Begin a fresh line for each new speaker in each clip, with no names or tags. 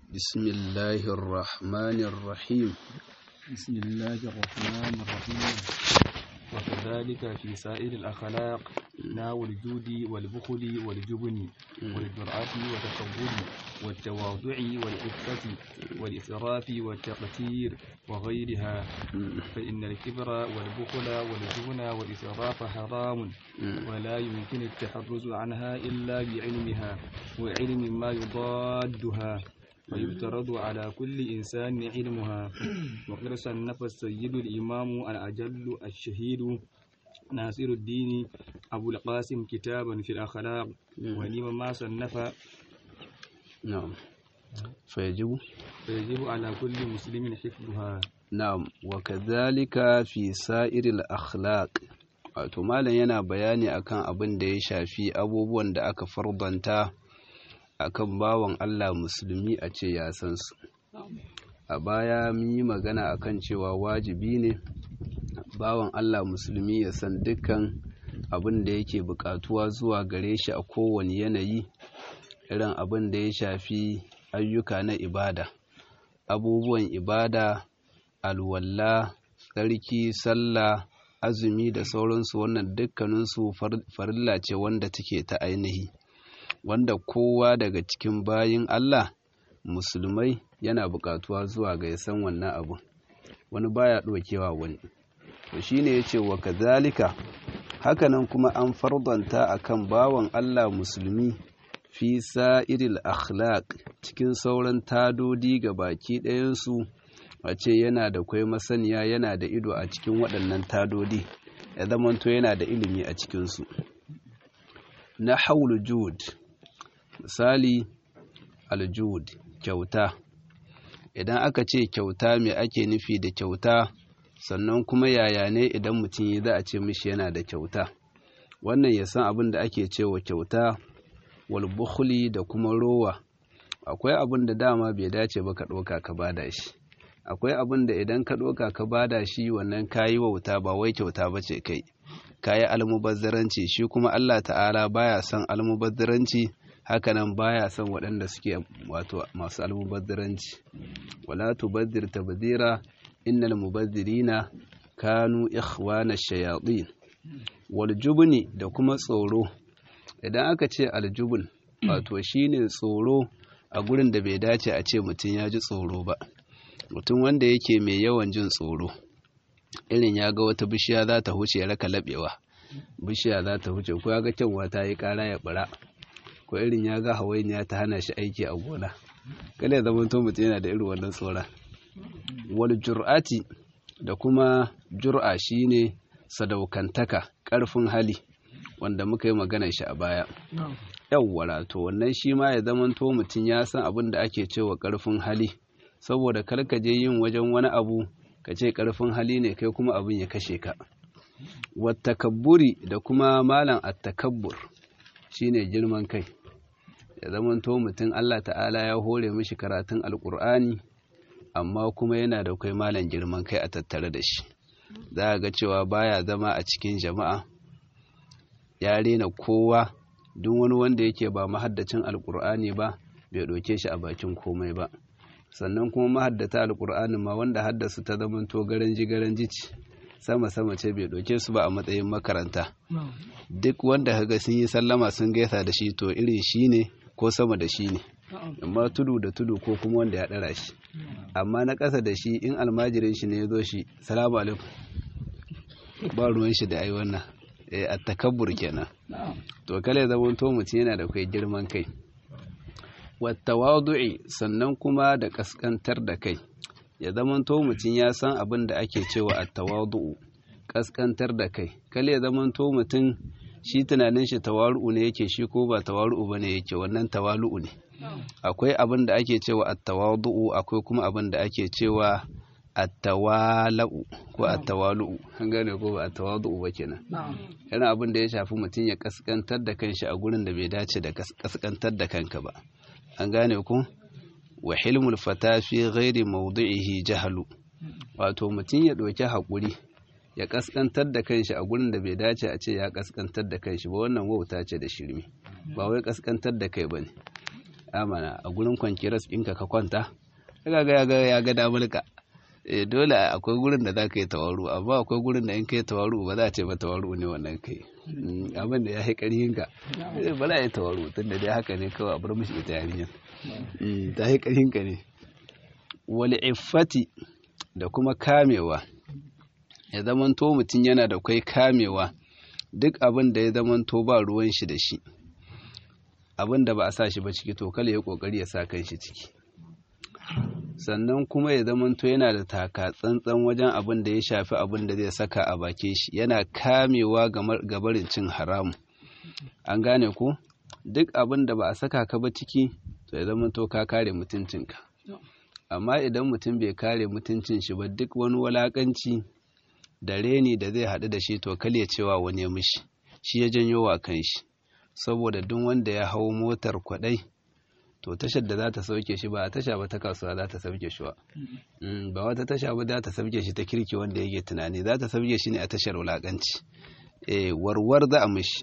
بسم الله الرحمن الرحيم
بسم الله الرحمن الرحيم وكذلك في سائر الأخلاق ناو الجود والبخل والجبن والجرأة والتكبر والتواضع والعفة والإسراف والتقتير وغيرها فإن الكبر والبخل والجبن والإسراف حرام ولا يمكن التحرز عنها إلا بعلمها وعلم ما يضادها ويفترض على كل إنسان علمها وقد صنف السيد الإمام الأجل الشهيد ناصر الدين أبو القاسم كتابا في الأخلاق ولما ما صنف
نعم فيجب
فيجب على كل مسلم حفظها
نعم وكذلك في سائر الأخلاق wato malam yana bayani akan abin da ya shafi abubuwan da aka fardanta akan bawan Allah musulmi a ce ya san su a baya mun yi magana akan cewa wajibi ne bawan Allah musulmi ya san dukkan abin da yake bukatuwa zuwa gare shi a kowane yanayi irin abin da ya shafi ayyuka na ibada abubuwan ibada alwalla tsarki sallah azumi da sauransu wannan dukkaninsu farilla ce wanda take ta ainihi wanda kowa daga cikin bayin Allah musulmai yana buƙatuwa zuwa ga san wannan abu wani baya ɗaukewa wani to shine yace wa kazalika hakanan kuma an fardanta akan bawan Allah musulmi fi sa'iril akhlaq cikin sauran tadodi ga baki ɗayansu a ce yana da kwai masaniya yana da ido a cikin waɗannan tadodi ya zamanto yana da ilimi a cikinsu na haulu jud misali aljud kyauta idan aka ce kyauta mai ake nufi da kyauta sannan kuma yaya ne idan mutum yi za a ce mishi yana da kyauta wannan ya san abin da ake cewa kyauta walbukhuli da kuma rowa akwai abin da dama bai dace ba ka ɗauka ka bada shi akwai abin da idan ka ɗauka ka bada shi wannan kayi wauta ba wai kyauta ba ce kai kayi almubazzaranci shi kuma Allah ta'ala baya son almubazzaranci hakanan baya son waɗanda suke wato masu almubazzaranci wala tubazzir tabzira innal mubazzirina kanu ikhwana shayatin wal jubni da kuma tsoro idan aka ce aljubun wato shine tsoro a gurin da bai dace a ce mutum ya ji tsoro ba mutum wanda yake mai yawan jin tsoro irin ya ga wata bishiya za ta huce ya raka laɓewa bishiya za ta huce ko ya ga kyanwa ta yi ƙara ya bara ko irin ya ga hawainiya ta hana shi aiki a gona kada ya zama to mutum yana da irin wannan tsoron wal jur'ati da kuma jur'a shine sadaukantaka ƙarfin hali wanda muka yi magana shi a baya yawwara to wannan shi ma ya zama to mutum ya san abin da ake cewa ƙarfin hali saboda kar ka je yin wajen wani abu ka ce ƙarfin hali ne kai kuma abin ya kashe ka wattakabburi da kuma malam attakabbur shine girman kai ya zamanto mutum Allah ta'ala ya hore mishi karatun alkur'ani amma kuma yana da kai malam girman kai a tattare da shi za a ga cewa baya zama a cikin jama'a ya rena kowa duk wani wanda yake ba mahaddacin alkur'ani ba bai ɗauke shi a bakin komai ba sannan kuma mahaddata alkur'anin ma wanda haddasa ta zamanto garanji garanji ce sama sama ce bai ɗauke su ba a matsayin makaranta duk wanda kaga sun yi sallama sun gaisa da shi to irin shi ne ko sama da shi ne amma tudu da tudu ko kuma wanda ya ɗara shi amma na ƙasa da shi in almajirin shi ne ya zo shi salamu alaikum ba ruwan shi da ai wannan a takabbur kenan to kale zaman to mutum yana da kai girman kai wattawadu'i sannan kuma da kaskantar da kai ya zamanto mutum ya san abin da ake cewa attawadu'u kaskantar da kai kale ya zamanto mutum shi tunanin shi tawaru'u ne yake shi ko ba tawaru'u bane yake wannan tawalu'u ne akwai abin da ake cewa attawadu'u akwai kuma abin da ake cewa attawalu ko attawalu'u an gane ko ba attawadu'u ba kenan yana abin da ya shafi mutum ya kaskantar da kanshi a gurin da bai dace da kaskantar da kanka ba an gane ku wa hilmul fata fi ghairi mawdi'ihi jahalu wato mutum ya ɗauki haƙuri ya kaskantar da kanshi a gurin da bai dace a ce ya kaskantar da kanshi ba wannan wauta ce da shirme ba wai kaskantar da kai bane amana a gurin kwanciyar ɗinka ka kwanta kaga ga ga ya ga damulka eh dole akwai gurin da zaka yi tawaru amma akwai gurin da in kai tawaru ba za a ce ba tawaru ne wannan kai abin da ya yi ƙarfin ka ba za a yi tawaru tunda dai haka ne kawai a bar mishi ita yarinyar ta yi ƙarfin ka ne wal iffati da kuma kamewa ya zamanto mutum yana da kwai kamewa duk abin da ya zamanto ba ruwan shi da shi abin da ba a sa shi ba ciki to kala ya kokari ya sa kan shi ciki sannan kuma ya zamanto yana da taka tsantsan wajen abin da ya shafi abin da zai saka a bakin shi yana kamewa ga barin cin haramu an gane ko duk abin da ba a saka ka ba ciki to ya zamanto ka kare mutuncinka amma idan mutum bai kare mutuncin shi ba duk wani walakanci da reni da zai haɗu da shi to kale cewa wani ya mishi shi ya janyo wa kan shi saboda duk wanda ya hau motar kwaɗai to tashar da za ta sauke shi ba a tasha ba ta kasuwa za ta sauke shi ba ba wata tasha ba za ta sauke shi ta kirki wanda yake tunani za ta sauke shi ne a tashar wulaƙanci eh warwar za a mishi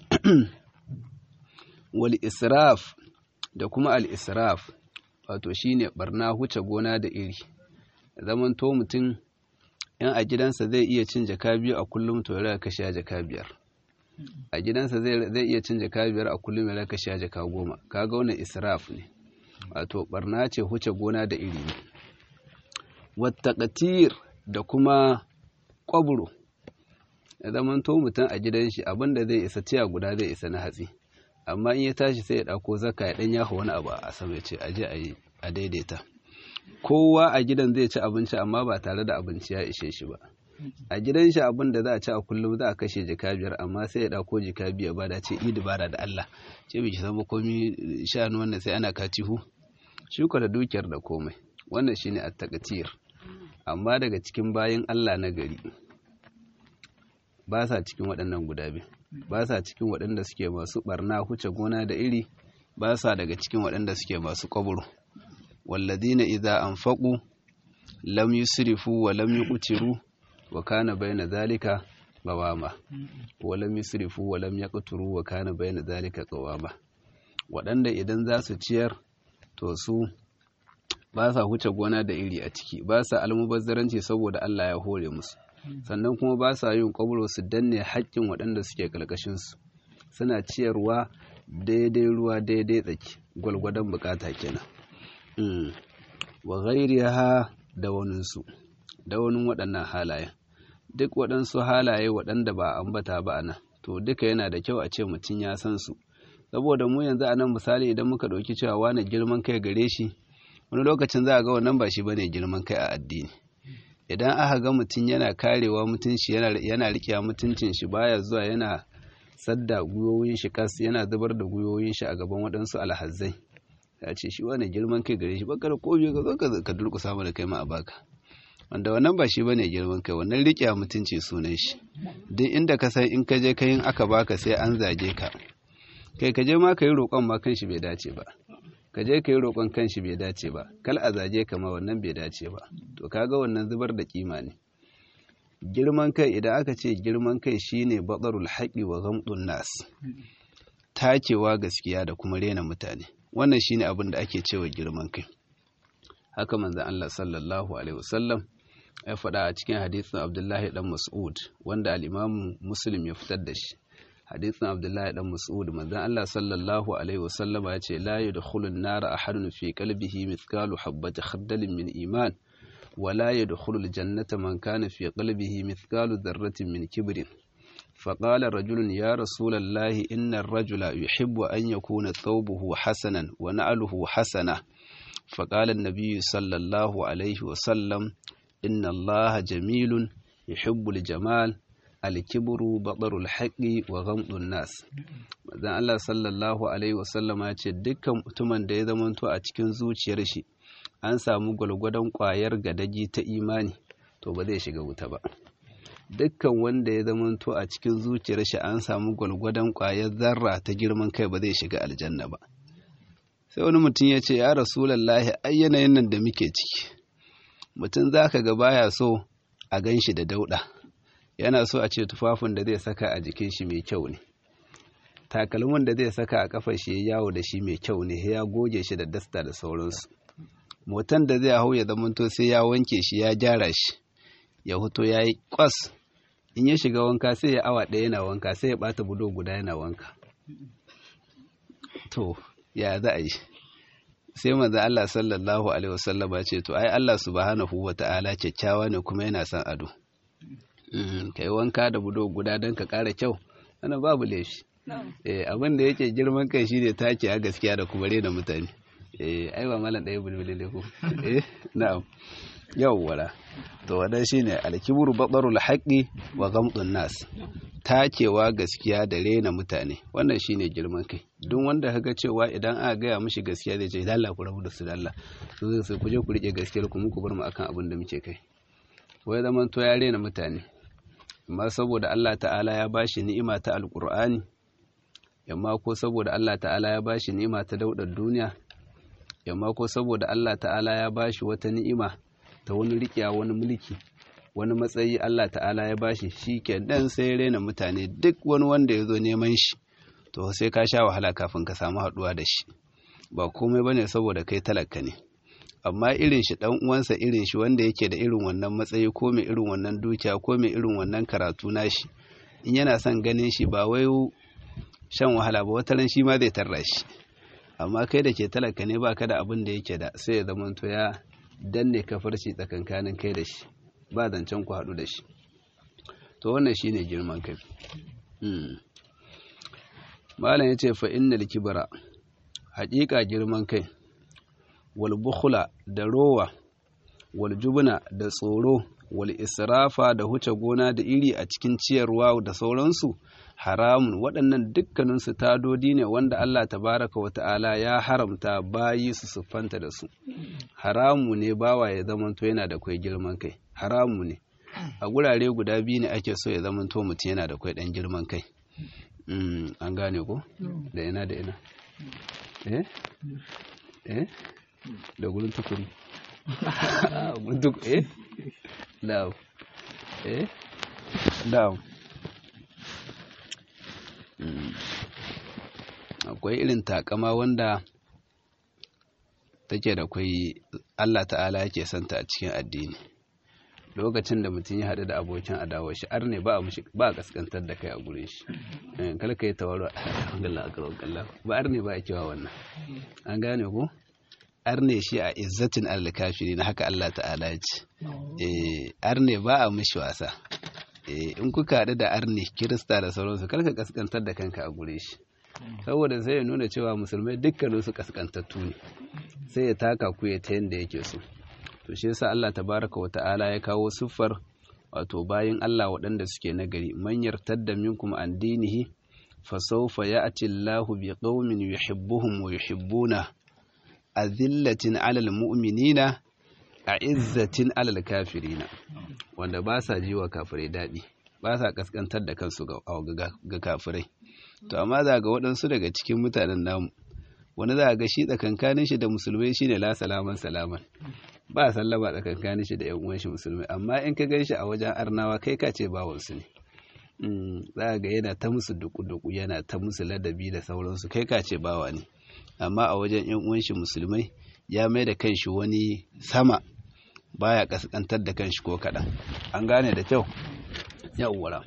wal israf da kuma al israf wato shine barna huce gona da iri zaman to mutum in a gidansa zai iya cin jaka biyu a kullum to ya kashe jaka biyar a gidansa zai iya cin jaka biyar a kullum ya kashe jaka goma kaga wannan israf ne wato barna ce huce gona da iri ne wattaqatir da kuma kwaburo ya zaman to mutum a gidan shi abinda zai isa tiya guda zai isa na hatsi amma in ya tashi sai ya ɗauko zaka ya ɗan yafa wani abu a sama ya ce aje a yi a daidaita kowa a gidan zai ci abinci amma ba tare da abinci ya ishe shi ba a gidan shi abin da za a ci a kullum za a kashe jika biyar amma sai ya ɗauko jika biyar ba da ce idi bara da Allah ce bai san komi shanu wannan sai ana katihu shuka da dukiyar da komai wannan shine at-taqtir amma daga cikin bayin Allah na gari ba sa cikin waɗannan guda biyu ba sa cikin waɗanda suke masu barna huce gona da iri ba sa daga cikin waɗanda suke masu kwaburo walladina idza anfaqu lam yusrifu wa lam yuqtiru wa kana bayna zalika qawama wa lam yusrifu wa lam yaqtiru wa kana bayna zalika qawama waɗanda idan za su ciyar to su ba sa huce gona da iri a ciki ba sa almubazzaranci saboda Allah ya hore musu sannan kuma ba sa yin kwabro su danne haƙƙin waɗanda suke ƙarƙashinsu suna ciyarwa daidai ruwa daidai tsaki gwalgwadon bukata kenan wa ghairiha da waninsu da wani waɗannan halaye duk waɗansu halaye waɗanda ba ambata ba a nan to duka yana da kyau a ce mutum ya san su saboda mu yanzu a nan misali idan muka ɗauki cewa wani girman kai gare shi wani lokacin za a ga wannan ba shi bane girman kai a addini idan aka ga mutum yana karewa mutunci yana riƙewa mutuncin shi baya zuwa yana sadda gwiwoyin shi kas yana zubar da gwiwoyin shi a gaban waɗansu alhazzai ya ce shi wani girman kai gare shi bakar kofi ka zo ka durƙusa mana kai ma a baka wanda wannan ba shi bane girman kai wannan riƙewa mutunci sunan shi duk inda ka san in ka je kayin aka baka sai an zage ka kai ka je ma ka yi roƙon ma kan shi bai dace ba ka je ka yi roƙon kan shi bai dace ba kal a zage ka ma wannan bai dace ba to kaga wannan zubar da kima ne girman kai idan aka ce girman kai shine batsarul haƙi wa gamdun nas takewa gaskiya da kuma rena mutane wannan shine abin da ake cewa girman kai haka manzon Allah sallallahu alaihi wasallam ya faɗa a cikin hadisin Abdullahi dan Mas'ud wanda al-Imam Muslim ya fitar da shi hadisin Abdullahi dan Mas'ud manzon Allah sallallahu alaihi wasallam ya ce la yadkhulun nara ahadun fi qalbihi mithqalu habati khardalin min iman ولا يدخل الجنة من كان في قلبه مثقال ذرة من كبر فقال رجل يا رسول الله إن الرجل يحب أن يكون ثوبه حسنا ونعله حسنة فقال النبي صلى الله عليه وسلم إن الله جميل يحب الجمال الكبر بطر الحق وغمط الناس dan Allah sallallahu alaihi wasallam ya ce dukkan mutumin da ya zamanto a cikin zuciyar shi an samu gwalgwadon ƙwayar gadaji ta imani to ba zai shiga wuta ba dukkan wanda ya zamanto a cikin zuciyar shi an samu gwalgwadon ƙwayar zarra ta girman kai ba zai shiga aljanna ba sai wani mutum ya ce ya rasulallahi ai yanayin nan da muke ciki mutum za ka ga baya so a gan shi da dauɗa yana so a ce tufafin da zai saka a jikin shi mai kyau ne takalmin da zai saka a kafar shi yawo da shi mai kyau ne ya goge shi da dasta da sauransu motan da zai hau ya zamanto sai ya wanke shi ya gyara shi ya hoto ya yi kwas in ya shiga wanka sai ya awa ɗaya yana wanka sai ya ɓata budo guda yana wanka to ya za a yi sai manzo Allah sallallahu alaihi wasallam ya ce to ai Allah subhanahu wata'ala kyakkyawa ne kuma yana son ado kai wanka da budo guda don ka ƙara kyau wannan babu laifi eh abin da yake girman kai shine take a gaskiya da kuma rena mutane eh ai ba malam ɗaya bulbule ko eh na'am yawwala to wannan shine alkibru batarul haqqi wa ghamdun nas takewa gaskiya da rena mutane wannan shine girman kai duk wanda kaga cewa idan aka gaya mishi gaskiya zai ce dalla ku rabu da su dalla to zai sai ku je ku rike gaskiyar ku muku bar mu akan abin da muke kai wai zaman to ya rena mutane amma saboda Allah ta'ala ya bashi ni'ima ta alqur'ani yamma ko saboda Allah ta'ala ya bashi ni'ima ta daudar duniya yamma ko saboda Allah ta'ala ya bashi wata ni'ima ta wani riƙiya wani mulki wani matsayi Allah ta'ala ya bashi shi ke dan sai rena mutane duk wani wanda ya zo neman shi to sai ka sha wahala kafin ka samu haɗuwa da shi ba komai bane saboda kai talaka ne amma irin shi dan uwansa irin shi wanda yake da irin wannan matsayi ko mai irin wannan dukiya ko mai irin wannan karatu nashi in yana son ganin shi ba wai shan wahala ba wata ran shi ma zai tarra shi amma kai da ke talaka ne baka da abin da yake da sai ya zamanto ya danne kafarci tsakankanin kai da shi ba zancen ku haɗu da shi to wannan shine girman kai malam yace fa innal kibra haƙiƙa girman kai wal bukhla da rowa wal jubna da tsoro wal israfa da huce gona da iri a cikin ciyarwa da sauransu haramun waɗannan dukkaninsu tadodi ne wanda Allah tabaraka wa ta'ala ya haramta bayi su siffanta da su haramu ne bawa ya zamanto yana da kwai girman kai haramu ne a gurare guda biyu ne ake so ya zamanto mutum yana da kwai ɗan girman kai an gane ko da ina da ina eh eh da gurin tukuri gurin tukuri eh na'am eh na'am akwai irin takama wanda take da kwai Allah ta'ala yake santa a cikin addini lokacin da mutum ya haɗu da abokin adawa shi ar ne ba a mushi ba a kaskantar da kai a gurin shi kala kai tawaro alhamdulillah akbar kallah ba ar ne ba a kewa wannan an gane ko ar ne shi a izzatin al-kafiri na haka Allah ta'ala ya ce eh ar ne ba a mushi wasa in kuka haɗu da arni kirista da sauransu karka kaskantar da kanka a gure shi saboda sai ya nuna cewa musulmai dukkanin su kaskantattu ne sai ya taka ku ya ta yanda yake so to shi yasa Allah tabaraka wa ta'ala ya kawo siffar wato bayin Allah waɗanda suke nagari man yartadda minkum an dinihi fa sawfa ya'ti Allahu bi qaumin yuhibbuhum wa yuhibbuna azillatin 'alal mu'minina a izzatin alal kafirina wanda ba sa ji wa kafirai daɗi ba sa kaskantar da kansu ga kafirai to amma za ga waɗansu daga cikin mutanen namu wani za ga shi tsakankanin shi da musulmai shine la salaman salaman ba sallama tsakankanin shi da yan uwan shi musulmai amma in ka gan shi a wajen arnawa kai ka ce bawansu ne za ga yana ta musu duku-duku yana ta musu ladabi da sauransu kai ka ce bawa ne amma a wajen yan uwan shi musulmai ya mai da kanshi wani sama baya kaskantar da kanshi ko kaɗan an gane da kyau yawwara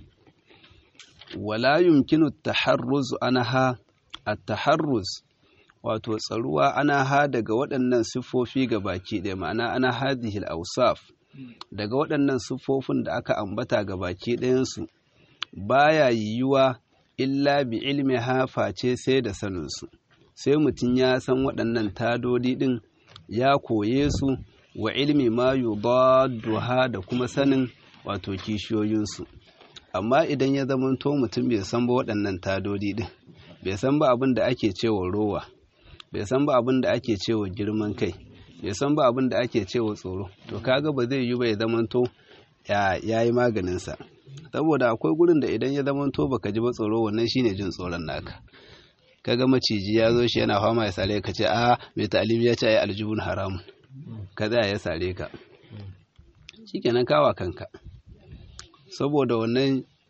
wala yumkinu taharruz anha at-taharruz wato tsaruwa ana ha daga waɗannan siffofi ga baki ɗaya ma'ana ana hadhihi al-awsaf daga waɗannan siffofin da aka ambata ga baki ɗayansu baya yiwuwa illa bi ilmi ha face sai da saninsu sai mutum ya san waɗannan tadodi ɗin ya koye su wa ilmi ma yudadduha da kuma sanin wato kishiyoyinsu amma idan ya zamanto mutum bai san ba waɗannan tadodi ɗin bai san ba abin da ake cewa rowa bai san ba abin da ake cewa girman kai bai san ba abin da ake cewa tsoro to kaga ba zai yi ba ya zamanto ya yi maganinsa saboda akwai gurin da idan ya zamanto baka ji ba tsoro wannan shine jin tsoron naka kaga maciji ya zo shi yana fama ya sare ka ce a mai ta'alimi ya ce ai aljubun haramun kaza ya sare ka shikenan kawa kanka saboda wannan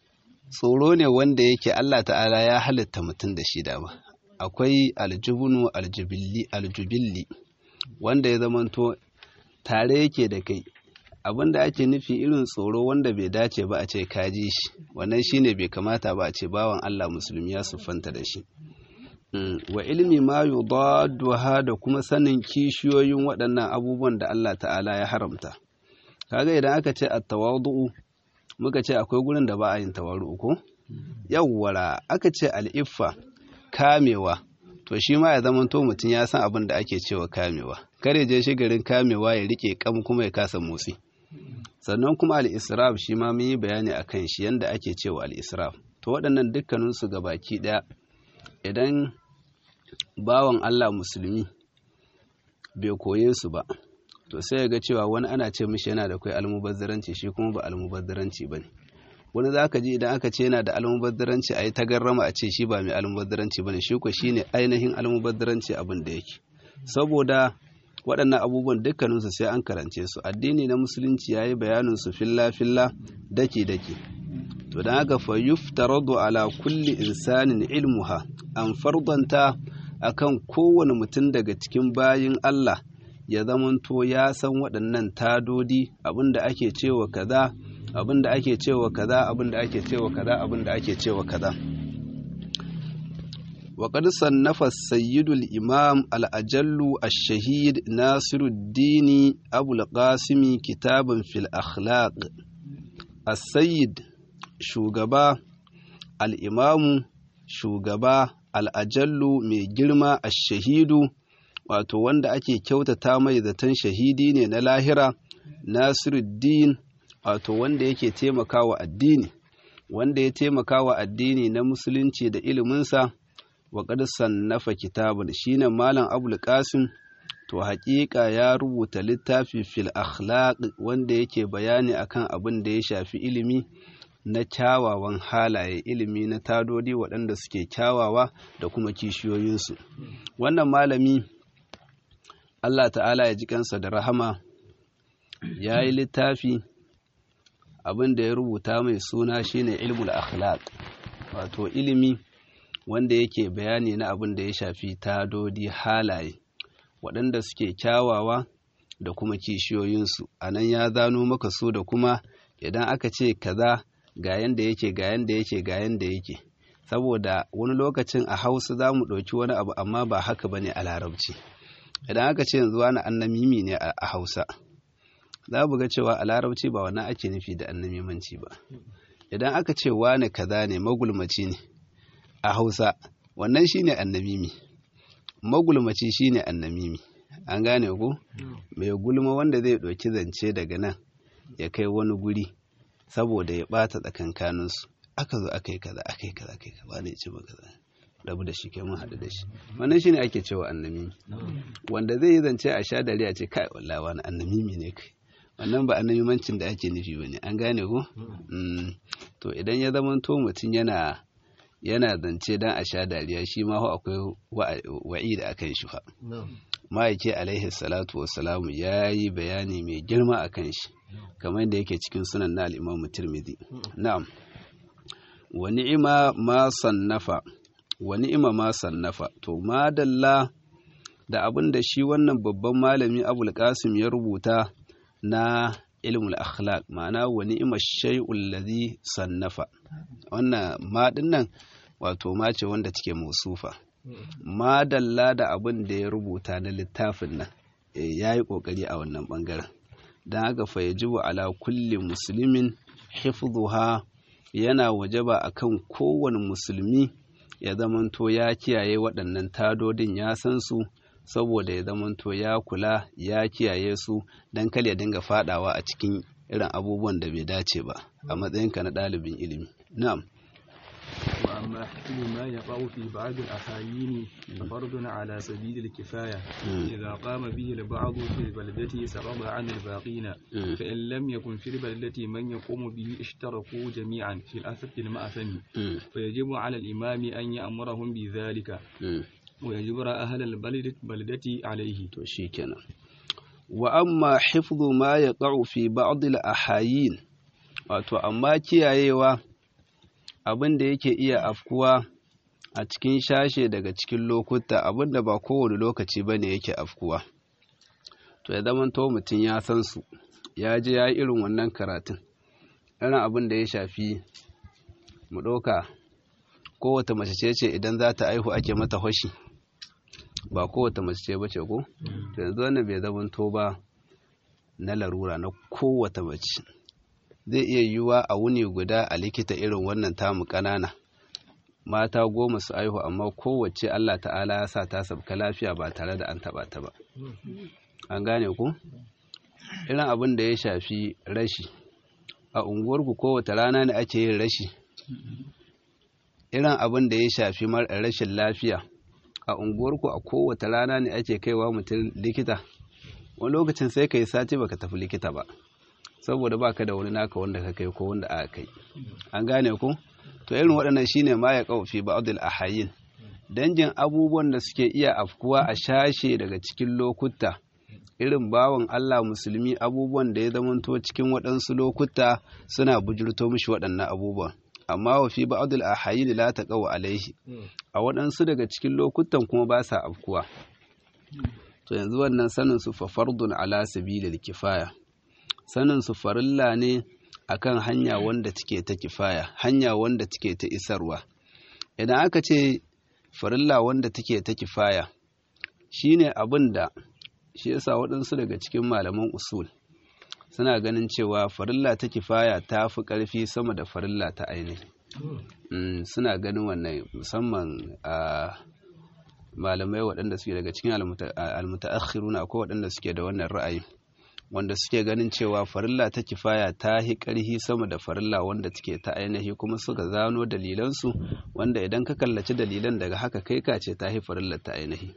tsoro ne wanda yake Allah ta'ala ya halitta mutum da shi dama akwai aljubunu aljubilli aljubilli wanda ya zamanto tare yake da kai abinda ake nufi irin tsoro wanda bai dace ba a ce kaji shi wannan shine bai kamata ba a ce bawan Allah musulmi ya siffanta da shi wa ilmi ma yudadduha da kuma sanin kishiyoyin waɗannan abubuwan da Allah ta'ala ya haramta kaga idan aka ce at-tawadu muka ce akwai gurin da ba a yin tawaru ko yawwara aka ce al'iffa kamewa to shi ma ya zama to mutum ya san abin da ake cewa kamewa kare je shi garin kamewa ya rike kam kuma ya kasa motsi sannan kuma al-israf shi ma mun yi bayani akan shi yanda ake cewa al-israf to waɗannan dukkanin su baki ɗaya idan bawan Allah musulmi bai koye su ba to sai ya ga cewa wani ana ce mishi yana da kai almubazzaranci shi kuma ba almubazzaranci bane wani za ka ji idan aka ce yana da almubazzaranci a yi tagarrama a ce shi ba mai almubazzaranci bane shi ko shine ainihin almubazzaranci abin da yake saboda waɗannan abubuwan dukkaninsu sai an karance su addini na musulunci ya yi bayanin su filla filla daki daki to don haka fa yuftaradu ala kulli insanin ilmuha an fardanta akan kowane mutum daga cikin bayin Allah ya zamanto ya san waɗannan tadodi abinda ake cewa kaza abinda ake cewa kaza abinda ake cewa kaza abinda ake cewa kaza وقد صنف السيد الإمام الأجل الشهيد ناصر الدين أبو القاسم كتابا في الأخلاق السيد شوغبا الإمام شوغبا الأجل mai girma الشهيد wato wanda ake kyautata mai zaton shahidi ne na lahira nasiruddin wato wanda yake taimakawa addini wanda ya taimakawa addini na musulunci da iliminsa wa qad sannafa kitabun shine malam abul qasim to haƙiƙa ya rubuta littafi fil akhlaq wanda yake bayani akan abin da ya shafi ilimi na kyawawan halaye ilimi na tadodi waɗanda suke kyawawa da kuma kishiyoyinsu wannan malami Allah ta'ala ya ji kansa da rahama ya yi littafi abin da ya rubuta mai suna shine ilmul akhlaq wato ilimi wanda yake bayani na abin da ya shafi tadodi halaye waɗanda suke kyawawa da kuma kishiyoyinsu a nan ya zano maka su da kuma idan aka ce kaza ga yanda yake ga yanda yake ga yanda yake saboda wani lokacin a hausa za mu ɗauki wani abu amma ba haka ba ne a larabci idan aka ce yanzu wani annamimi ne a hausa za mu ga cewa a larabci ba wannan ake nufi da annamimanci ba idan aka ce wani kaza ne magulmaci ne a hausa wannan shine annamimi magulmaci shine annamimi an gane ku mai gulma wanda zai ɗauki zance daga nan ya kai wani guri saboda ya ɓata tsakankaninsu aka zo aka yi kaza aka yi kaza aka yi kaza wani ya ce ba kaza rabu da shi kai mun haɗu da shi wannan shine ake cewa annamimi wanda zai yi zance a sha dare a ce kai wallahi wani annamimi ne kai wannan ba annamimancin da ake nufi bane an gane ko to idan ya zama to mutum yana yana zance dan a sha dariya shi ma akwai wa'i da akan shi fa ma'aike alaihi salatu wassalamu ya yi bayani mai girma a kan shi kamar da yake cikin sunan na al'imamu tirmidhi na'am wa ni'ima ma sannafa wa ni'ima ma sannafa to madalla da abin da shi wannan babban malami abul qasim ya rubuta na ilmul akhlaq ma'ana wa ni'ima shay'ul ladhi sannafa wannan ma dinnan wato ma ce wanda take musufa madalla da abin da ya rubuta na littafin nan ya yi ƙoƙari a wannan ɓangaren don haka fa yajibu ala kulli musulmin hifdhuha yana wajaba akan kowane musulmi ya zamanto ya kiyaye waɗannan tadodin ya san su saboda ya zamanto ya kula ya kiyaye su don kar ya dinga fadawa a cikin irin abubuwan da bai dace ba a matsayinka na ɗalibin ilimi na'am
وأما حكم ما يقع في بعض الأحايين ففرض على سبيل الكفاية إذا قام به البعض في البلدة سقط عن الباقين فإن لم يكن في البلدة من يقوم به اشتركوا جميعا في الأثر المأثم فيجب على الإمام أن يأمرهم بذلك ويجبر أهل البلدة بلدة عليه
شيكنا وأما حفظ ما يقع في بعض الأحايين wato amma kiyayewa abin da yake iya afkuwa a cikin shashe daga cikin lokuta abin da ba kowane lokaci ba ne yake afkuwa to ya zama to mutum ya san su ya je ya yi irin wannan karatun irin abin da ya shafi mu ɗauka kowace mace ce ce idan za ta aihu ake mata hoshi ba kowace mace ce bace ko to yanzu wannan bai zama to ba na larura na kowace mace zai iya yiwuwa a wuni guda a likita irin wannan tamu ƙanana mata goma su aihu amma kowace Allah ta'ala ya sa ta sabka lafiya ba tare da an taɓa ta ba an gane ku irin abin da ya shafi rashi a unguwarku kowace rana ne ake yin rashi irin abin da ya shafi rashin lafiya a unguwarku a kowace rana ne ake kaiwa mutum likita wani lokacin sai ka yi sati baka tafi likita ba saboda baka da wani naka wanda ka kai ko wanda aka kai an gane ku to irin waɗannan shine ma ya kaufi ba'dul ahayin dangin abubuwan da suke iya afkuwa a shashe daga cikin lokuta irin bawan Allah musulmi abubuwan da ya zamanto cikin waɗansu lokuta suna bujurto mishi waɗannan abubuwan amma wa fi ba'dul ahayin la taqaw alaihi a waɗansu daga cikin lokutan kuma ba sa afkuwa to yanzu wannan sanin su fa fardun ala sabilil kifaya sanin su farilla ne akan hanya wanda take ta kifaya hanya wanda take ta isarwa idan aka ce farilla wanda take ta kifaya shine abin da shi yasa waɗansu daga cikin malaman usul suna ganin cewa farilla ta kifaya ta fi ƙarfi sama da farilla ta ainihi suna ganin wannan musamman a malamai waɗanda suke daga cikin almutaakhiruna ko waɗanda suke da wannan ra'ayi wanda suke ganin cewa farilla ta kifaya ta hi ƙarhi sama da farilla wanda take ta ainihi kuma suka zano dalilansu wanda idan ka kallaci dalilan daga haka kai ka ce ta hi farilla ta ainihi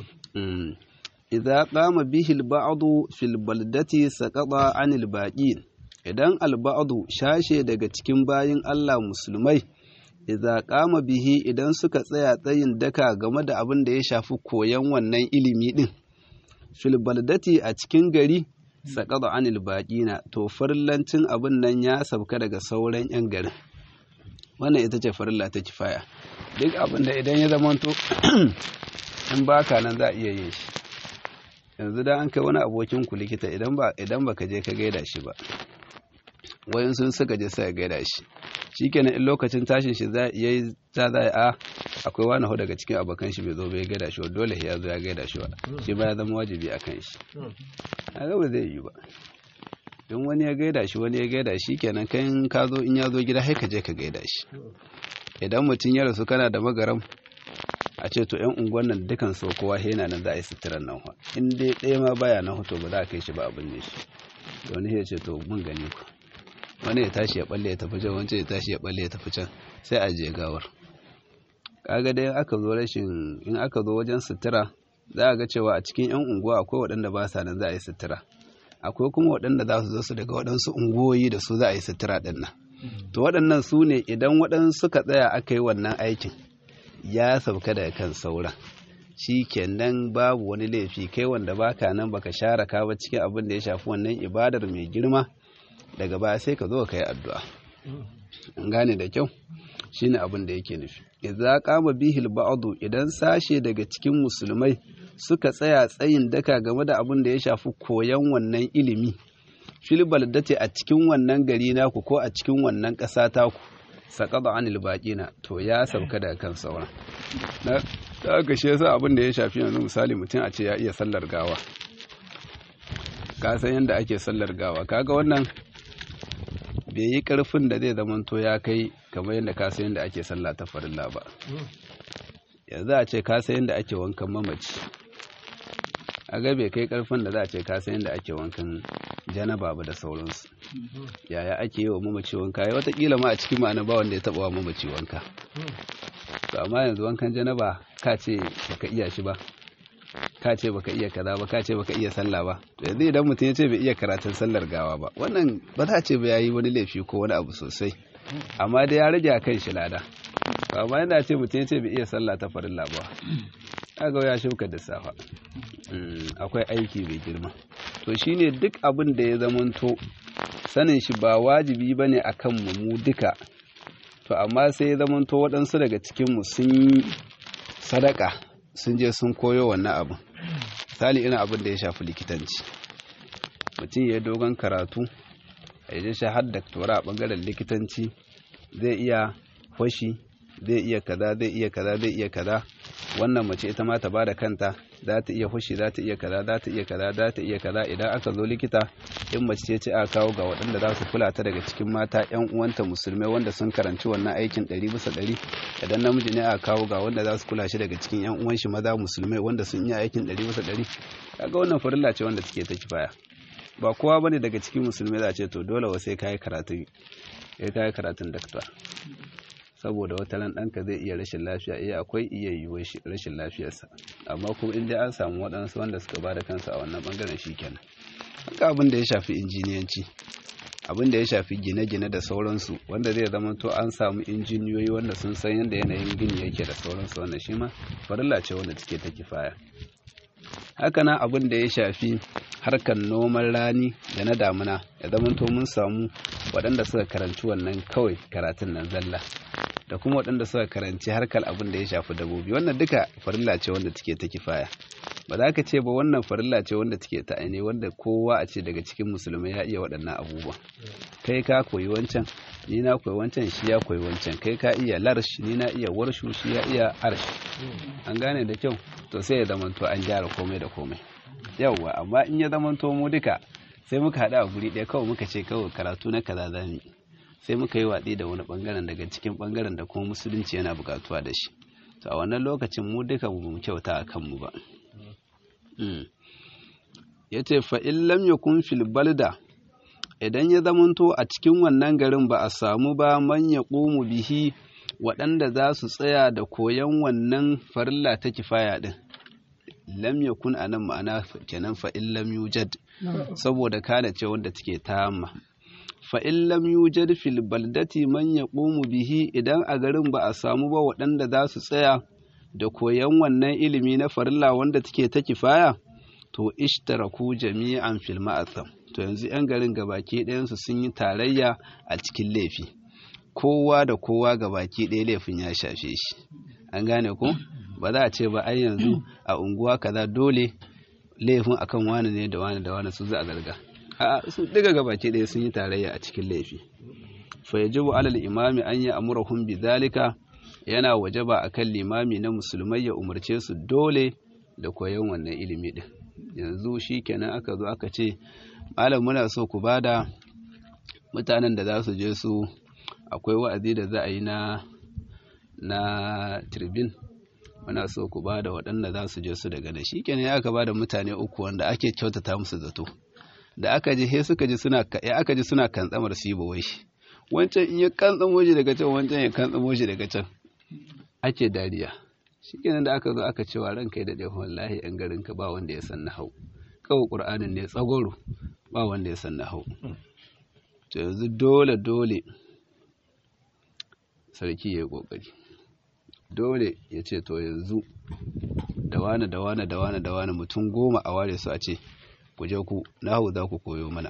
idza qama bihi al-ba'du fil baldati saqata 'anil baqin idan al-ba'du shashe daga cikin bayin Allah musulmai idza qama bihi idan suka tsaya tsayin daka game da abin da ya shafi koyan wannan ilimi din fil baldati a cikin gari saqata 'anil baqina to farlancin abin nan ya sabka daga sauran yan garin wannan ita ce farilla ta kifaya duk abin da idan ya zamanto in baka nan za a iya yin shi yanzu da an kai wani abokin ku likita idan ba idan baka je ka gaida shi ba wayan sun suka je sai gaida shi shikenan in lokacin tashin shi zai yayi ta zai a akwai wani ho daga cikin abokan shi bai zo bai gaida shi ba dole ya zo ya gaida shi ba shi ba ya zama wajibi akan shi a ga ba zai yi ba in wani ya gaida shi wani ya gaida shi kenan kai ka zo in ya zo gida sai ka je ka gaida shi idan mutum ya rasu kana da magaram a ce to 'yan unguwan nan dukan so kowa yana nan za a yi suturan nan wa in dai ɗaya ma baya nan hoto ba za a kai shi ba abin ne shi da wani ya ce to mun gani ku wani ya tashi ya balle ya tafi can wancan ya tashi ya balle ya tafi can sai a je gawar kaga dai aka zo rashin in aka zo wajen sutura za a ga cewa a cikin 'yan unguwa akwai waɗanda ba sa nan za a yi sutura akwai kuma waɗanda za su zo su daga waɗansu unguwoyi da su za a yi sutura ɗin nan to waɗannan su ne idan waɗansu suka tsaya aka yi wannan aikin ya sauka daga kan sauran shi kenan babu wani laifi kai wanda baka nan baka share ka ba cikin abin da ya shafi wannan ibadar mai girma daga baya sai ka zo ka yi addu'a an gane da kyau shine abin da yake nufi idza qama bihil ba'du idan sashe daga cikin musulmai suka tsaya tsayin daka game da abin da ya shafi koyan wannan ilimi fil baldati a cikin wannan gari naku ko a cikin wannan ƙasa taku saƙaɗa anil baƙina to ya sauka daga kan sauran na aka shi yasa abin da ya shafi yanzu misali mutum a ce ya iya sallar gawa ka san yadda ake sallar gawa kaga wannan bai yi ƙarfin da zai zamanto ya kai kamar yadda ka san yadda ake sallah ta farilla ba yanzu a ce ka san yadda ake wankan mamaci a ga bai kai ƙarfin da za a ce ka san yadda ake wankan janaba ba da sauransu yaya ake yi wa mamaci wanka ya watakila ma a cikin ma'ana ba wanda ya taba wa mamaci wanka to amma yanzu wankan janaba ka ce baka iya shi ba ka ce baka iya kaza ba ka ce baka iya sallah ba to yanzu idan mutum ya ce bai iya karatun sallar gawa ba wannan ba za a ce ba yayi wani laifi ko wani abu sosai amma dai ya rage a kan shi lada to amma yana ce mutum ya ce bai iya sallah ta farilla ba kaga ya shuka da safa akwai aiki mai girma to shine duk abin da ya zamanto sanin shi ba wajibi ba ne a kanmu mu duka to amma sai ya zamanto waɗansu daga cikinmu sun sadaka sun je sun koyo wannan abin misali irin abin da ya shafi likitanci mutum ya dogon karatu a yi shi har daktora a ɓangaren likitanci zai iya fashi zai iya kaza zai iya kaza zai iya kaza wannan mace ita ma ta bada kanta za ta iya fushi za ta iya kaza za ta iya kaza za ta iya kaza idan aka zo likita in mace ce ce aka kawo ga waɗanda za su kula ta daga cikin mata yan uwanta musulmai wanda sun karanci wannan aikin ɗari bisa ɗari idan namiji ne aka kawo ga wanda za su kula shi daga cikin yan uwan shi maza musulmai wanda sun iya aikin ɗari bisa ɗari kaga wannan farilla ce wanda take ta kifaya ba kowa bane daga cikin musulmai za a ce to dole wa sai kai karatun ya kai karatun dakta saboda wata ran ɗanka zai iya rashin lafiya iya akwai iya yiwuwar rashin lafiyarsa amma kuma in dai an samu waɗansu wanda suka ba da kansu a wannan ɓangaren shi kenan haka abin da ya shafi injiniyanci abin da ya shafi gine-gine da sauransu wanda zai zama to an samu injiniyoyi wanda sun san yadda yanayin gini yake da sauransu wanda shi ma farilla ce wanda take ta kifaya haka nan abin da ya shafi harkar noman rani da na damuna ya zama to mun samu waɗanda suka karanci wannan kawai karatun nan zalla da kuma waɗanda suka karanci harkar abin da ya shafi dabobi wannan duka farilla ce wanda take ta kifaya ba za ka ce ba wannan farilla ce wanda take ta aine wanda kowa a ce daga cikin musulmai ya iya waɗannan abubuwa kai ka koyi wancan ni na koyi wancan shi ya koyi wancan kai ka iya larsh ni na iya warshu shi ya iya arsh an gane da kyau to sai ya zamanto an gyara komai da komai yawwa amma in ya zamanto mu duka sai muka haɗu a guri ɗaya kawai muka ce kawai karatu na kaza za mu sai muka yi watsi da wani bangaren daga cikin bangaren da kuma musulunci yana bukatuwa da shi to a wannan lokacin mu duka mu kyauta a kanmu ba ya ce fa'in lam yakun fil balda idan ya zamanto a cikin wannan garin ba a samu ba man ya ƙumu bihi waɗanda za su tsaya da koyon wannan farilla ta kifaya ɗin lam yakun a nan ma'ana kenan fa'in lam yujad saboda kana ce wanda take tamma fa'in lam yujad fil baldati man ya bihi idan a garin ba a samu ba waɗanda za su tsaya da koyon wannan ilimi na farilla wanda take ta kifaya to ishtaraku jami'an fil ma'atham to yanzu 'yan garin gabaki ɗayansu sun yi tarayya a cikin laifi kowa da kowa gabaki ɗaya laifin ya shafe shi an gane ko ba za a ce ba ai yanzu a unguwa kaza dole laifin akan wani ne da wani da wani su za a zarga a su diga gabaki ɗaya sun yi tarayya a cikin laifi fa yajibu alal imami an yi amurahum bi zalika yana wajaba akan limami na musulmai ya umarce su dole da koyon wannan ilimi din yanzu shikenan aka zo aka ce malam muna so ku bada mutanen da za su je su akwai wa'azi da za a yi na na turbin muna so ku bada waɗanda za su je su daga da shikenan ya aka bada mutane uku wanda ake kyautata musu zato da aka ji he suka ji suna ya aka ji suna kantsamar su yi bawai wancan in ya kantsamo shi daga can wancan ya kantsamo shi daga can ake dariya shikenan da aka zo aka cewa ran kai da dai wallahi yan garin ka ba wanda ya san hau kawai qur'anin ne tsagoro ba wanda ya san hau to yanzu dole dole sarki ya yi kokari dole ya ce to yanzu da wani da wani da wani da wani mutum goma a ware su a ce ku je ku nahu za ku koyo mana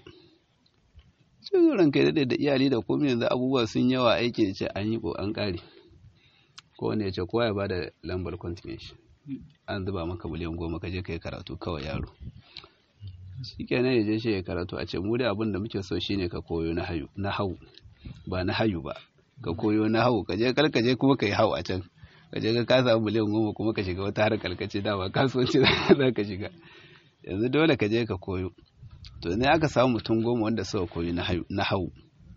sai ran kai daɗe da iyali da komai yanzu abubuwa sun yawa aiki da ce an yi ko an ƙare ko wanda ya ce kowa ya ba da lambar continuation an zuba maka miliyan goma ka je ka yi karatu kawai yaro shi kenan ya je shi ya karatu a ce mu da abin da muke so shine ka koyo na hayu na hau ba na hayu ba ka koyo na hau ka je kar ka je kuma ka yi hau a can ka je ka kasa miliyan goma kuma ka shiga wata harkar ka ce dama kasuwanci za ka shiga yanzu dole ka je ka koyo to ne aka samu mutum goma wanda suka koyi na hau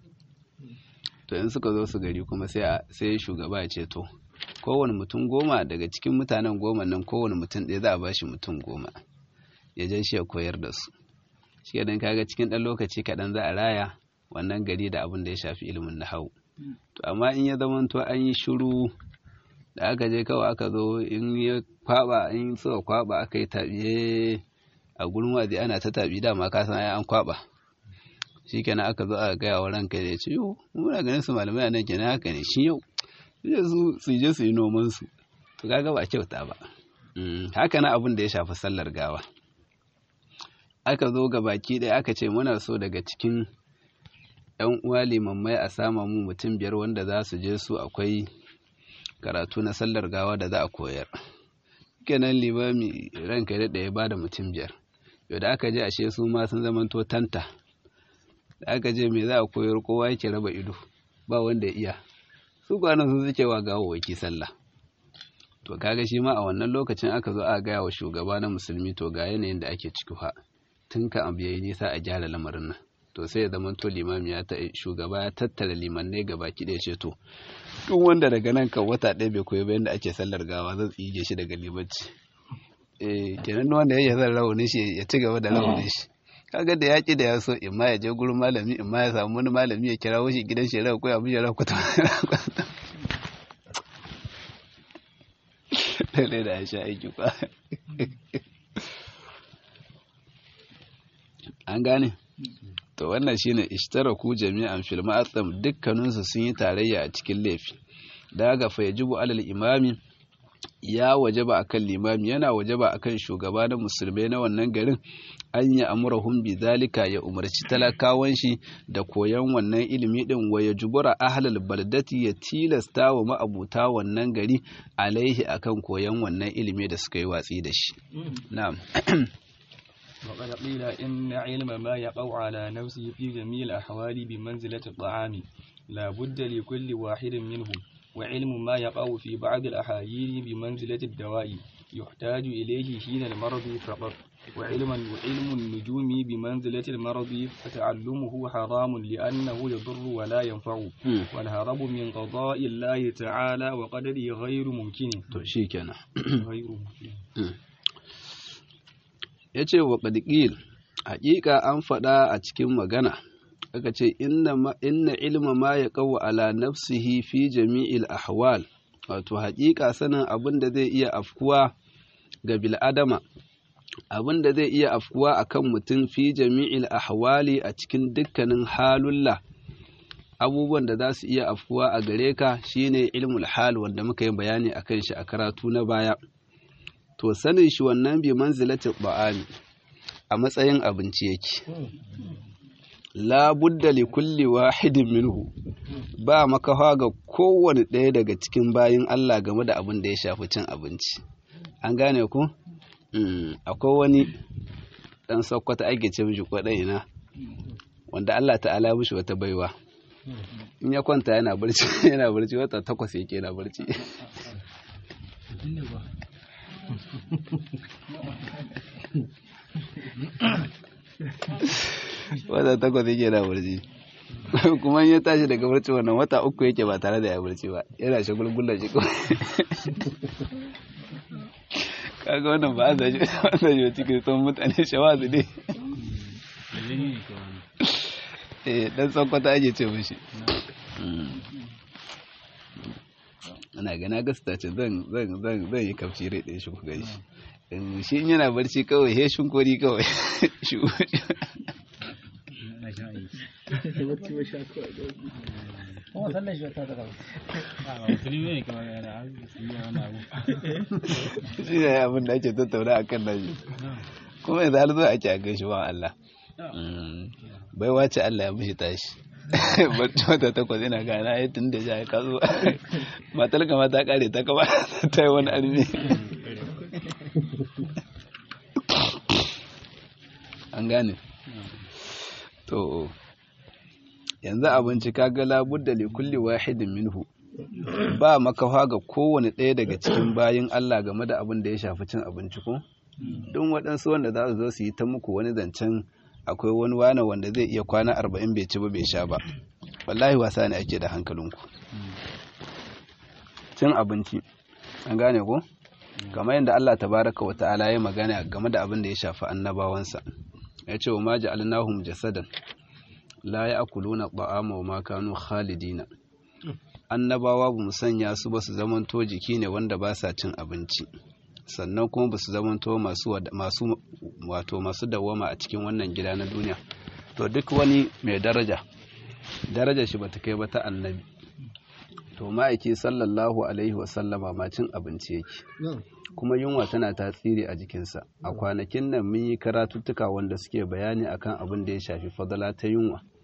to in suka zo su gari kuma sai shugaba ya ce to kowane mutum goma daga cikin mutanen goma nan kowane mutum ɗaya za a bashi mutum goma ya je shi ya koyar da su shi idan kaga cikin ɗan lokaci kaɗan za a raya wannan gari da abin da ya shafi ilimin na hau to amma in ya zama to an yi shiru da aka je kawai aka zo in ya kwaba in suka kwaba aka yi tabiye a gurin wazi ana ta tabi dama ka san ai an kwaba shikenan aka zo aka gaya wa ranka da ya ce yo muna ganin su malamai a nan kenan haka ne shi yau su su je su yi noman su to kaga ba kyauta ba haka na abin da ya shafi sallar gawa aka zo ga baki ɗaya aka ce muna so daga cikin yan uwa limammai a sama mu mutum biyar wanda za su je su akwai karatu na sallar gawa da za a koyar kenan limami ranka ya daɗa ya ba da mutum biyar yau da aka je ashe su ma sun zamanto tanta da aka je me za a koyar kowa yake raba ido ba wanda ya iya su kwanan sun suke wa gawawaki sallah to kaga shi ma a wannan lokacin aka zo a gaya wa shugaba na musulmi to ga yanayin da ake ciki fa tun ka abu yayi nisa a gyara lamarin nan to sai ya zama to limami ya shugaba ya tattara limannai gaba ki ɗaya ce to duk wanda daga nan kan wata ɗaya bai koyi ba yadda ake sallar gawa zan tsige shi daga limanci eh kenan wanda ya zan rawanin shi ya ci gaba da rawanin shi kaga da yaƙi da ya so in ma ya je gurin malami in ma ya samu wani malami ya kira shi gidan shi rawa ko ya mishi rawa kwata lalle da ya sha aiki kwa an gane to wannan shine ishtaraku jami'an fil ma'atsam dukkaninsu sun yi tarayya a cikin laifi daga fa yajibu alal imami ya wajaba akan limami yana wajaba akan shugaba na musulmai na wannan garin an yi amurahum bi zalika ya umarci talakawan shi da koyan wannan ilimi din wa ya jubura ahlal baldati ya tilasta wa ma'abuta wannan gari alaihi akan koyan wannan ilimi da suka yi watsi da shi na'am
وقد قيل إن علم ما يقع على نفسه في جميع الأحوال بمنزلة الطعام لا بد لكل واحد منهم وعلم ما يقع في بعض الأحايين بمنزلة الدواء يحتاج إليه حين المرض فقط وعلم وعلم النجوم بمنزلة المرض فتعلمه حرام لأنه يضر ولا ينفع والهرب من قضاء الله تعالى وقدره غير ممكن غير ممكن
ya ce wa ƙadƙil haƙiƙa an faɗa a cikin magana aka ce inna ilma ma ya ƙawo ala nafsihi fi jami'il ahwal wato haƙiƙa sanin abin da zai iya afkuwa ga bil'adama abin da zai iya afkuwa akan mutum fi jami'il ahwali a cikin dukkanin halulla abubuwan da za su iya afkuwa a gare ka shine ilmul hal wanda muka yi bayani akan shi a karatu na baya to sanin shi wannan bi manzilatin ba'ami a matsayin abinci yake la budda li kulli wahidin minhu ba makafa ga kowane ɗaya daga cikin bayin Allah game da abin da ya shafi cin abinci an gane ku akwai wani ɗan sakkwata ake ce mishi kwaɗan ina wanda Allah ta'ala mishi wata baiwa in ya kwanta yana barci yana barci wata takwas yake yana barci wata takwas yake na barci kuma ya tashi daga barci wannan wata uku yake ba tare da ya barci ba yana shagulgulan shi kawai kaga wannan ba a zaji wanda shi cikin son mutane shawa su ne eh dan tsankwata ake ce mishi ana gana gasta ce zan zan zan zan yi kafci rai ɗaya shi ku gani shi shi in yana barci kawai he shinkori kawai shi shi ne abin da ake tattauna a kan nashi kuma yanzu har zuwa ake a gaishe wa Allah bai wace Allah ya mishi tashi bacci wata takwas ina gana ya tun da ya kazo matar kama ta kare ta kama ta yi wani armi an gane to yanzu abinci kaga labudda li kulli wahidin minhu ba makafa ga kowane ɗaya daga cikin bayin Allah game da abin da ya shafi cin abinci ko don waɗansu wanda za su zo su yi ta muku wani zancen akwai wani wane wanda zai iya kwana arba'in bai ci ba bai sha ba wallahi wasa ne ake da hankalinku cin abinci an gane ko kamar yadda Allah tabaraka wa ta'ala ya magana game da abin da ya shafi annabawansa ya ce wa ma ja'alnahum jasadan la ya'kuluna ta'ama wa ma kanu khalidina annabawa ba mu sanya su ba su zamanto jiki ne wanda ba sa cin abinci sannan kuma ba su zamanto masu masu wato masu dawama a cikin wannan gida na duniya to duk wani mai daraja daraja shi bata kai ba ta annabi to ma'aiki sallallahu alaihi wasallama ma cin abinci yake kuma yunwa tana tasiri a jikinsa a kwanakin nan mun yi karatuttuka wanda suke bayani akan abin da ya shafi fadala ta yunwa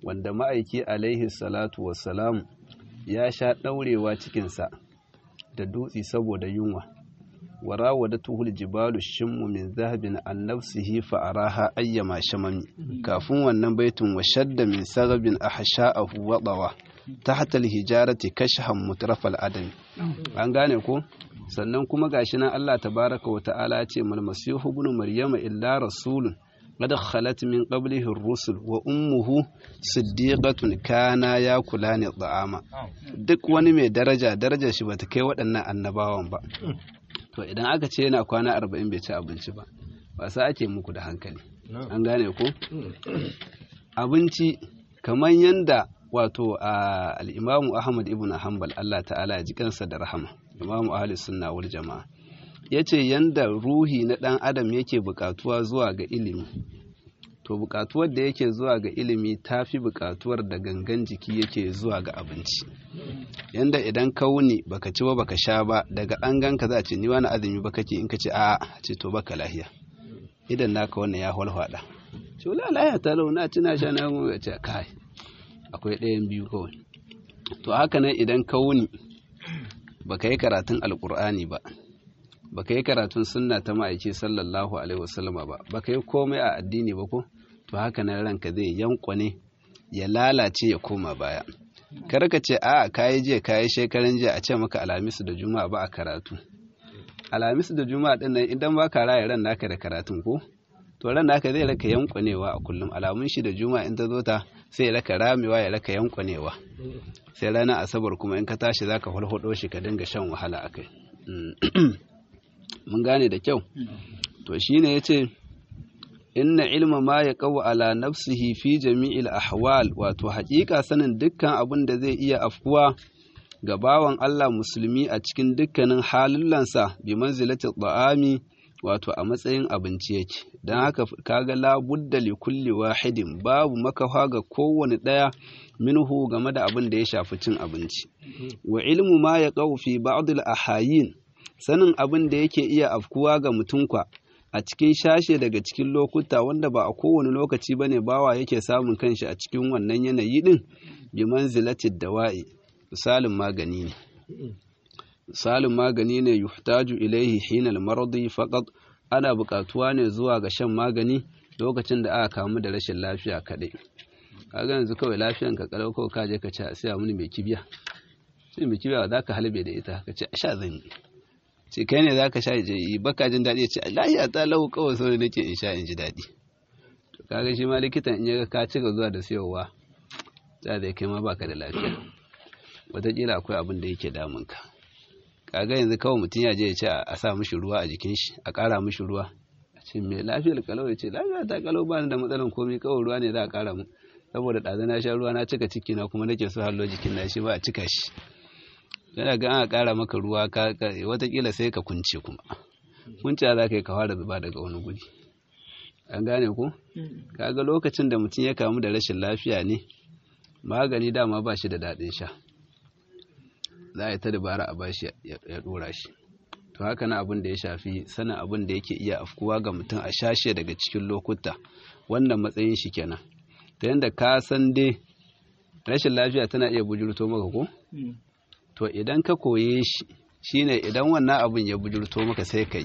wanda ma'aiki alaihi salatu wassalam ya sha ɗaurewa cikinsa da dutse saboda yunwa وراودته الجبال الشم من ذهب عن نفسه فأراها أيما شمم كافون wannan baitin وشد من سغب أحشاءه وضوى تحت الهجارة كشحا مترف الأدم an gane ko sannan kuma gashi nan Allah tabaraka wa ta'ala ya ce mal masihu ibn maryama illa rasulun qad khalat min qablihi ar-rusul wa ummuhu siddiqatun kana yakulani da'ama duk wani mai daraja darajar shi bata kai waɗannan annabawan ba to idan aka ce yana kwana arba'in bai ci abinci ba ba sa ake muku da hankali an gane ko abinci kamar yadda wato a al'imamu ahmad ibn hanbal allah ta'ala ya ji kansa da rahama imamu ahli sunna wal jama'a ya ce yadda ruhi na ɗan adam yake buƙatuwa zuwa ga ilimi to buƙatuwar da yake zuwa ga ilimi ta fi buƙatuwar da gangan jiki yake zuwa ga abinci yanda idan ka wuni baka ci ba baka sha ba daga an ganka za a ce ni wani azumi ba kake in ka ce a ce to baka lahiya idan naka wannan ya walhwada ce wala lahiya ta lau na ci na sha na mu ce kai akwai ɗayan biyu kawai to haka nan idan ka wuni baka yi karatun alkur'ani ba baka yi karatun sunna ta ma'aiki sallallahu alaihi wasallama ba baka yi komai a addini ba ko to haka nan ranka zai yankwane ya lalace ya koma baya kar ka ce a kayi jiya kayi shekaran jiya a ce maka alhamisu da juma'a ba a karatu alhamisu da juma'a din nan idan ba ka raya ran naka da karatun ko to ran naka zai raka yankwanewa a kullum alamun shi da juma'a in ta zo ta sai ya raka ramewa ya raka yankwanewa sai ranar asabar kuma in ka tashi zaka hulhudo shi ka dinga shan wahala akai mun gane da kyau to shine yace inna ilma ma ya kawo ala nafsihi fi jami'il ahwal wato haƙiƙa sanin dukkan abin da zai iya afkuwa ga bawan Allah musulmi a cikin dukkanin halullansa bi manzilati ta'ami wato a matsayin abinci yake don haka kaga la budda li kulli wahidin babu makafa ga kowane ɗaya minhu game da abin da ya shafi cin abinci wa ilmu ma ya kawo fi ba'd ahayin sanin abin da yake iya afkuwa ga mutunkwa a cikin shashe daga cikin lokuta wanda ba a kowane lokaci bane bawa yake samun kanshi a cikin wannan yanayi din bi manzilatid dawa'i misalin magani ne misalin magani ne yuhtaju ilaihi hinal maradi faqat ana buƙatuwa ne zuwa ga shan magani lokacin da aka kamu da rashin lafiya kaɗai kaga yanzu kawai lafiyan ka kalau kawai ka je ka ci a siya mini mai kibiya sai mai kibiya za ka halbe da ita ka ce a sha zan yi ce kai ne za ka sha yi baka jin daɗi ya ce lahiya ta lau kawai sau nake in sha in ji daɗi to kaga shi ma likitan in ya ka ci zuwa da siyowa za da kai ma baka da lafiya wataƙila akwai abin da yake damun ka kaga yanzu kawai mutum ya je ya ce a sa mishi ruwa a jikin shi a ƙara mishi ruwa a ce mai lafiyar kalau ya ce lafiya ta kalau ba ni da matsalan komai kawai ruwa ne za a ƙara mu saboda ɗazu na sha ruwa na cika ciki na kuma nake so hallo jikin na shi ba a cika shi yana ga ana ƙara maka ruwa watakila sai ka kunce kuma kunce za ka yi ka fara zuba daga wani guri an gane ku kaga lokacin da mutum ya kamu da rashin lafiya ne magani dama ba shi da daɗin sha za a yi ta dabara a bashi ya ɗora shi to haka na abin da ya shafi sanin abin da yake iya afkuwa ga mutum a shashe daga cikin lokuta wannan matsayin shi kenan ta yadda ka san dai rashin lafiya tana iya bujurto maka ko to idan ka koye shi shine idan wannan abin ya bujurto maka sai ka yi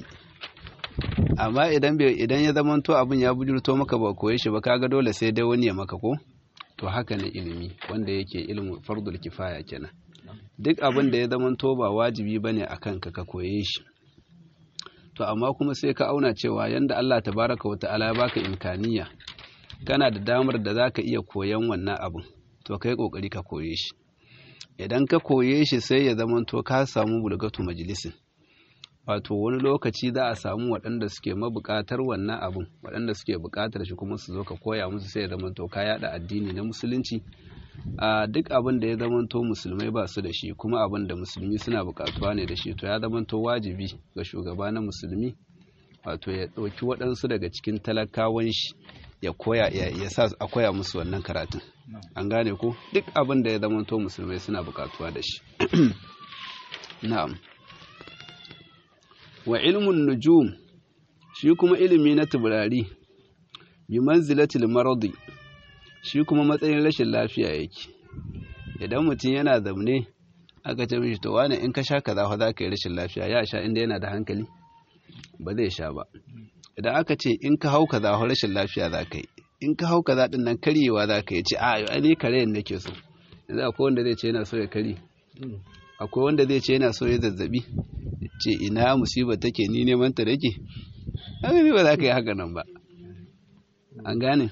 amma idan idan ya zama to abin ya bujurto maka ba koye shi ba kaga dole sai dai wani ya maka ko to haka ne ilimi wanda yake ilimin fardul kifaya kenan duk abin da ya zama to ba wajibi bane akan ka ka koye shi to amma kuma sai ka auna cewa yanda Allah tabaraka wata'ala ya baka imkaniya kana da damar da zaka iya koyan wannan abin to kai kokari ka koye shi idan ka koye shi sai ya zama to ka samu bulgatu majalisin wato wani lokaci za a samu waɗanda suke mabuƙatar wannan abin waɗanda suke buƙatar shi kuma su zo ka koya musu sai ya zama to ka yaɗa addini na musulunci a duk abin da ya zama to musulmai ba su da shi kuma abin da musulmi suna buƙatuwa ne da shi to ya zama to wajibi ga shugaba na musulmi wato ya ɗauki waɗansu daga cikin talakawan shi ya koya ya sa a koya musu wannan karatun an gane ko duk abin da ya zama to musulmai suna buƙatuwa da shi na'am wa ilmun nujum shi kuma ilimi na taurari bi manzilatil maradi shi kuma matsayin rashin lafiya yake idan mutum yana zaune aka ce mishi to wani in ka sha kaza fa za ka yi rashin lafiya ya sha inda yana da hankali ba zai sha ba idan aka ce in ka hau kaza fa rashin lafiya za ka yi in ka hau kaza din nan karyewa za ka yi ce a ai ni kare nake so yanzu akwai wanda zai ce yana so ya kare akwai wanda zai ce yana so ya zazzabi ce ina musiba take ni neman ta dake haka ne ba za ka yi haka nan ba an gane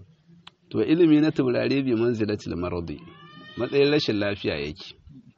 to ilimi na taurare bi manzilatil maradi matsayin rashin lafiya yake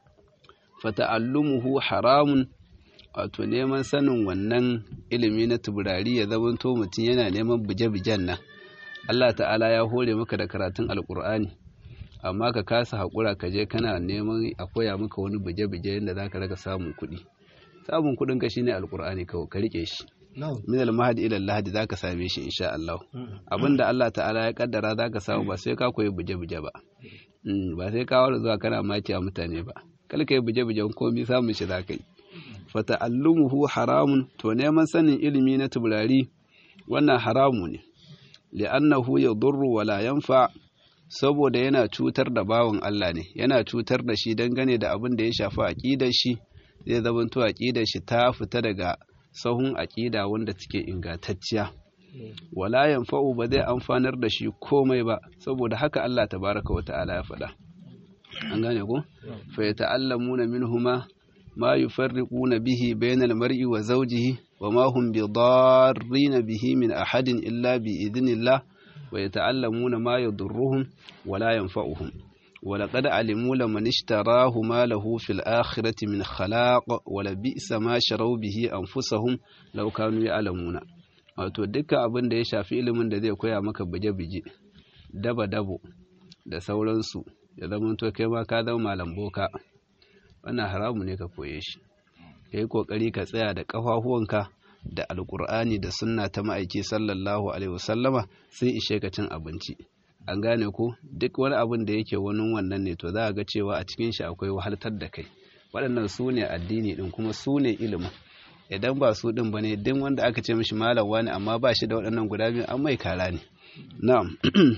fata'allumuhu haramun wato neman sanin wannan ilimi na taurari ya zamanto mutum yana neman buje-bujen nan Allah ta'ala ya hore maka da karatun alkur'ani amma ka kasa haƙura ka je kana neman a koya maka wani buje-buje yadda za ka raka samun kuɗi samun kuɗin ka shine alkur'ani kawai ka rike shi min al-mahdi ila al-lahdi zaka same shi insha Allah abinda Allah ta'ala ya kaddara zaka samu ba sai ka koyi buje-buje ba ba sai ka wara zuwa kana maki a mutane ba kal kai buje-bujen komai samun shi zaka yi fata'allumuhu haramun to neman sanin ilimi na tuburari wannan haramu ne li'annahu yadurru wala yanfa saboda yana cutar da bawan Allah ne yana cutar da shi dangane da abin da ya shafi aqidar shi zai zamanto aqidar shi ta fita daga sahun aqida wanda take ingantacciya wala yanfa'u ba zai amfanar da shi komai ba saboda haka Allah tabaraka wa ta'ala ya faɗa an gane ko fa yata'allamuna minhuma ما يفرقون به بين المرء وزوجه وما هم بضارين به من أحد إلا بإذن الله ويتعلمون ما يضرهم ولا ينفعهم ولقد علموا لمن اشتراه ما له في الآخرة من خلاق ولبئس ما شروا به أنفسهم لو كانوا يعلمون wato duka abin da ya shafi ilimin da zai koya maka bije-bije daba-dabo da sauransu ya zama to kai ma ka zama malam boka wannan haramu ne ka koye shi ka yi ƙoƙari ka tsaya da ƙafafuwanka da alƙur'ani da sunna ta ma'aiki sallallahu alaihi wasallama sai ishe ka cin abinci an gane ko duk wani abin da yake wani wannan ne to za a ga cewa a cikin shi akwai wahaltar da kai waɗannan su ne addini ɗin kuma su ne ilimin idan ba su ɗin ba ne duk wanda aka ce mishi malam wani amma ba shi da waɗannan guda biyu an mai kara ne na'am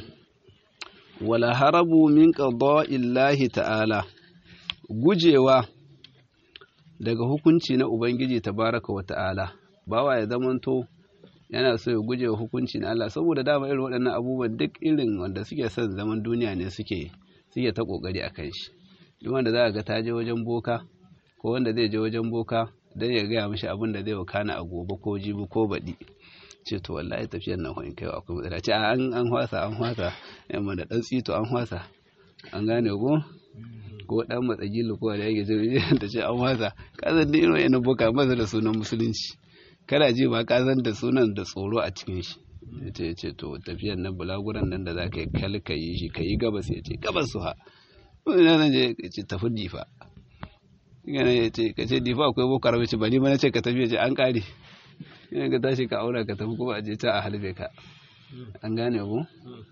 wala harabu min qada'illahi ta'ala gujewa daga hukunci na Ubangiji tabaraka wa ta'ala, bawa ya zamanto yana so ya guje wa hukunci na Allah, saboda dama irin waɗannan abubuwan duk irin wanda suke son zaman duniya ne suke suke ta ƙoƙari a kan shi. Duk wanda za ga ta je wajen boka, ko wanda zai je wajen boka don ya gaya mishi abin da zai wakana a gobe ko jibi ko baɗi. ce to wallahi tafiyar nan wani kai akwai matsala ce an an hwasa an hwasa yamma da ɗan tsito an hwasa an gane ko ko dan matsagilu ko da yake jirgi da ce an wasa kazan da irin yana boka masa da sunan musulunci kada ji ba kazan da sunan da tsoro a cikin shi yace yace to tafiyar nan bulaguran nan da za ka yi kal ka yi shi ka yi gabas ya ce gabas su ha wani nan je ya ce tafi difa yana ya ce ka ce difa akwai boko haram ce ba ni ba na ce ka tafi ya ce an kare yana ka tashi ka aura ka tafi kuma a je ta a halbe ka an gane ku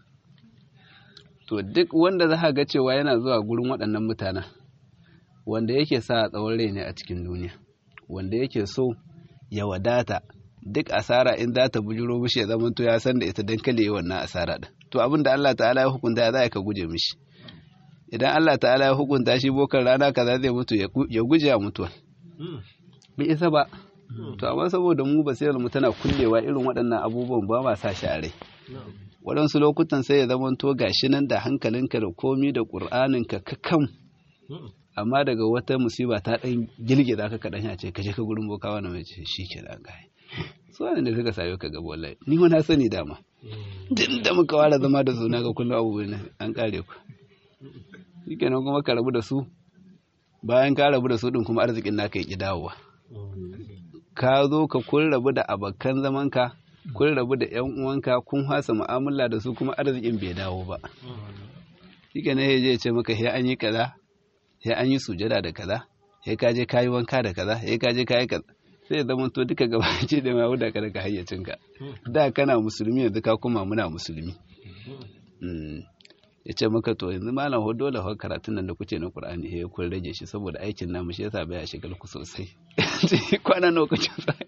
to duk wanda za ga cewa yana zuwa gurin waɗannan mutanen wanda yake sa tsawon rai ne a cikin duniya wanda yake so ya wadata duk asara in za ta bujuro mishi ya zama to ya san da ita don kale yi wannan asara din to abin da Allah ta'ala ya hukunta za ka guje mishi idan Allah ta'ala ya hukunta shi bokan rana kaza zai mutu ya guje a mutuwa bai isa ba to amma saboda mu basirar mu tana kullewa irin waɗannan abubuwan ba ma sa shi a rai waɗansu lokutan sai ya zama to gashi nan da hankalinka da komi da ƙur'aninka ka kam amma daga wata musiba ta ɗan girgiza ka kaɗan ya ce ka je ka gurin boka wani mai ce shi ke da gaya su wani da suka sayo ka gaba wallahi ni ma na sani dama tun da muka ware zama da suna ga kullum abubuwan an kare ku shi kenan kuma ka rabu da su bayan ka rabu da su ɗin kuma arzikin naka ya ƙi dawowa ka zo ka kun rabu da abokan zamanka kun rabu da ‘yan uwanka kun hasa mu'amala da su kuma arzikin bai dawo ba. Shike ne ya ce maka ya an yi kaza, ya an yi sujada da kaza, ya ka je kayi wanka da kaza, ya ka je kayi kaza. Sai ya zama to duka gaba ce da ma wuda ka daga hayyacinka. Da kana musulmi yanzu ka kuma muna musulmi. Ya ce maka to yanzu malam ho dole ho karatun nan da kuce na Qur'ani ya kun rage shi saboda aikin namu shi yasa baya shigar ku sosai. Kwana nawa kuce sai.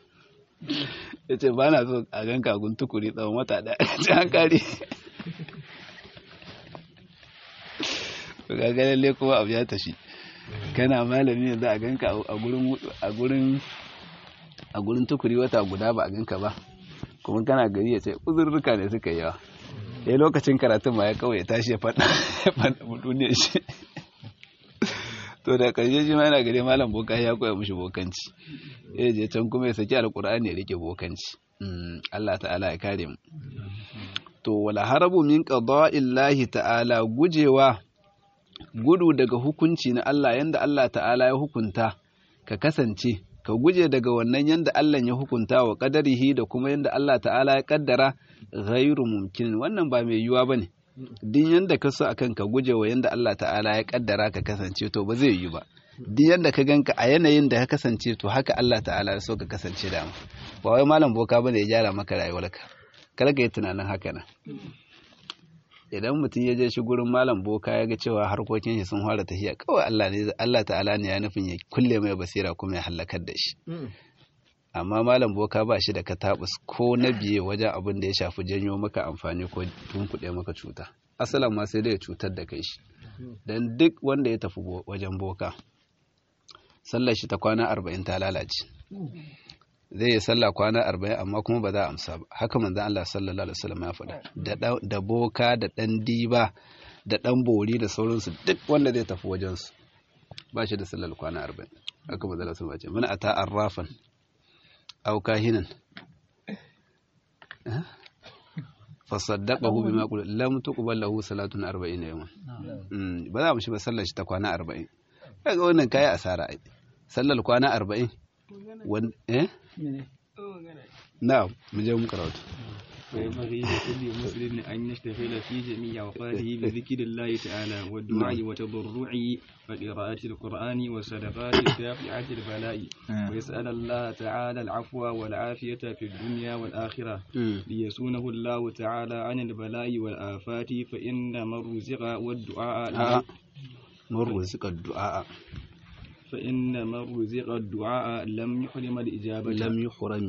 ya ce ba na so a gan kagun tukuri tsawon wata ɗaya ce an kare to ga lalle kuma abu ya tashi kana malami yanzu a ganka a gurin a gurin a gurin tukuri wata guda ba a ganka ba kuma kana gari ya ce uzurruka ne suka yawa ya lokacin karatun ma ya kawai ya tashi ya faɗa ya faɗa duniyar shi to da ƙarshe shi ma yana gari malam boka ya koya mushi bokanci ya je can kuma ya saki alƙur'ani ya rike bokanci Allah ta'ala ya kare mu to wala harabu min qada'illahi ta'ala gujewa gudu daga hukunci na Allah yanda Allah ta'ala ya hukunta ka kasance ka guje daga wannan yanda Allah ya hukunta wa qadarihi da kuma yanda Allah ta'ala ya kaddara ghairu mumkin wannan ba mai yiwuwa bane din yanda ka so akan ka guje wa yanda Allah ta'ala ya kaddara ka kasance to ba zai yi ba din yanda ka ganka a yanayin da ka kasance to haka Allah ta'ala ya so ka kasance da mu ba wai malam boka bane ya gyara maka rayuwarka kar ka yi tunanin haka nan idan mutum ya je shi gurin malam boka ya ga cewa harkokin shi sun fara tafiya kawai Allah ne Allah ta'ala ne ya nufin ya kulle mai basira kuma ya halakar da shi amma malam boka ba shi da katabus ko na biye wajen abin da ya shafi janyo maka amfani ko tunkuɗe maka cuta asalan ma sai dai ya cutar da kai shi dan duk wanda ya tafi wajen boka sallar shi ta kwana arba'in ta lalace zai yi sallah kwana arba'in amma kuma ba za a amsa ba haka manzan Allah sallallahu alaihi wasallam ya faɗa da boka da ɗan diba da ɗan bori da sauransu duk wanda zai tafi wajensu ba shi da sallar kwana arba'in haka manzan Allah sallallahu alaihi wasallam mana ata arrafan aw kahinan fasaddaqahu bima qala lam tuqbal lahu salatun 40 yawman ba za mu shi ba sallar shi ta kwana 40 kaga wannan kai asara ai sallar kwana 40 wan eh na'am mu je mu karatu
وينبغي لكل مسلم أن يشتغل في جميع أوقاته بذكر الله تعالى والدعاء والتضرع وقراءة القرآن والصدقات الدافعة البلاء ويسأل الله تعالى العفو والعافية في الدنيا والآخرة ليسونه الله تعالى عن البلاء والآفات فإن من رزق والدعاء
من رزق الدعاء
فإن من رزق الدعاء لم يحرم الإجابة
لم يحرم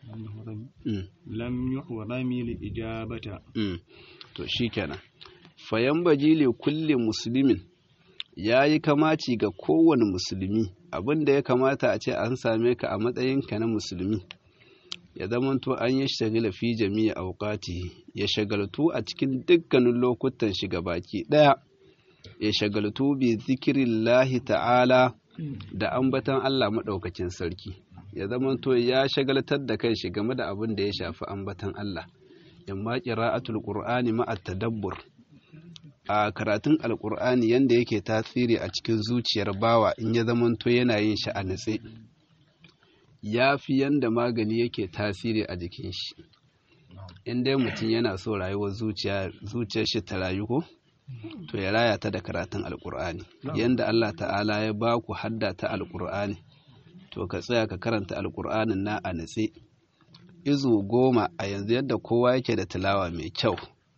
lam yuhrami li ijabata
to shikenan fayan baji li kulli muslimin yayi kamaci ga kowane musulmi abinda ya kamata a ce an same ka a matsayinka na musulmi ya zamanto an yi shagala fi jami'a auqati ya shagaltu a cikin dukkanin lokutan shiga baki daya ya shagaltu bi zikirillahi ta'ala da ambatan Allah madaukakin sarki ya zamanto ya shagaltar da kai shi game da abin da ya shafi ambatan Allah in ma qira'atul qur'ani ma tadabbur a karatun alqur'ani yanda yake tasiri a cikin zuciyar bawa in ya zamanto yana yin shi a nutse yafi yanda magani yake tasiri a jikin shi in dai mutum yana so rayuwar zuciya zuciyar shi ta rayu ko to ya raya ta da karatun alqur'ani yanda Allah ta'ala ya ba ku hadda ta alqur'ani to ka tsaya ka karanta alkur'anin na a natse izu goma a yanzu yadda kowa yake da tilawa mai kyau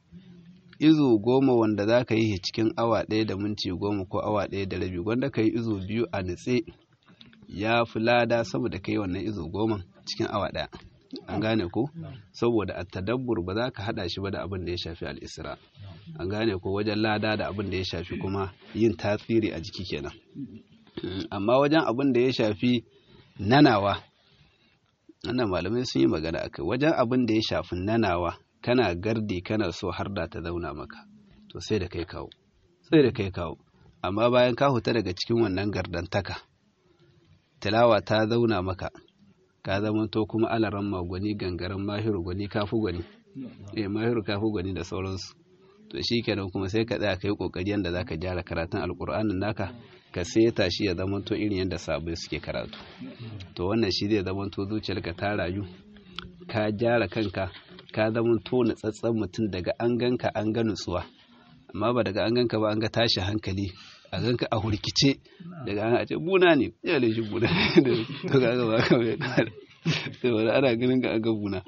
izu goma wanda za ka yi cikin awa ɗaya da minti goma ko awa ɗaya da rabi wanda ka yi izu biyu a natse ya fi lada saboda ka yi wannan izu goma cikin awa ɗaya an gane ko saboda a tadabbur ba za ka haɗa shi ba da abin da ya shafi al'isra an gane ko wajen lada da abin da ya shafi kuma yin tasiri a jiki kenan amma wajen abin da ya shafi nanawa wannan malamai sun yi magana akai wajen abin da ya shafi nanawa kana gardi kana so har da ta zauna maka to sai da kai kawo sai da kai kawo amma bayan ka huta daga cikin wannan gardantaka tilawa ta zauna maka ka zama to kuma alaran magwani gangaren mahiru gwani kafu gwani eh mahiru kafu gwani da sauransu to shi kenan kuma sai ka tsaya kai kokari yanda zaka gyara karatun alkur'anin naka ka seta shi ya zama to irin yadda sabai suke karatu to wannan shi zai zama to zuciyarka ta rayu ka gyara kanka ka zama to natsatsen mutum daga an ganka an ga nutsuwa amma ba daga an ganka ba an ga tashi hankali a ganka a hurkice daga an ce buna ne ya le shi buna to ga ga ba ka mai kare sai wani ana ganin ka an ga buna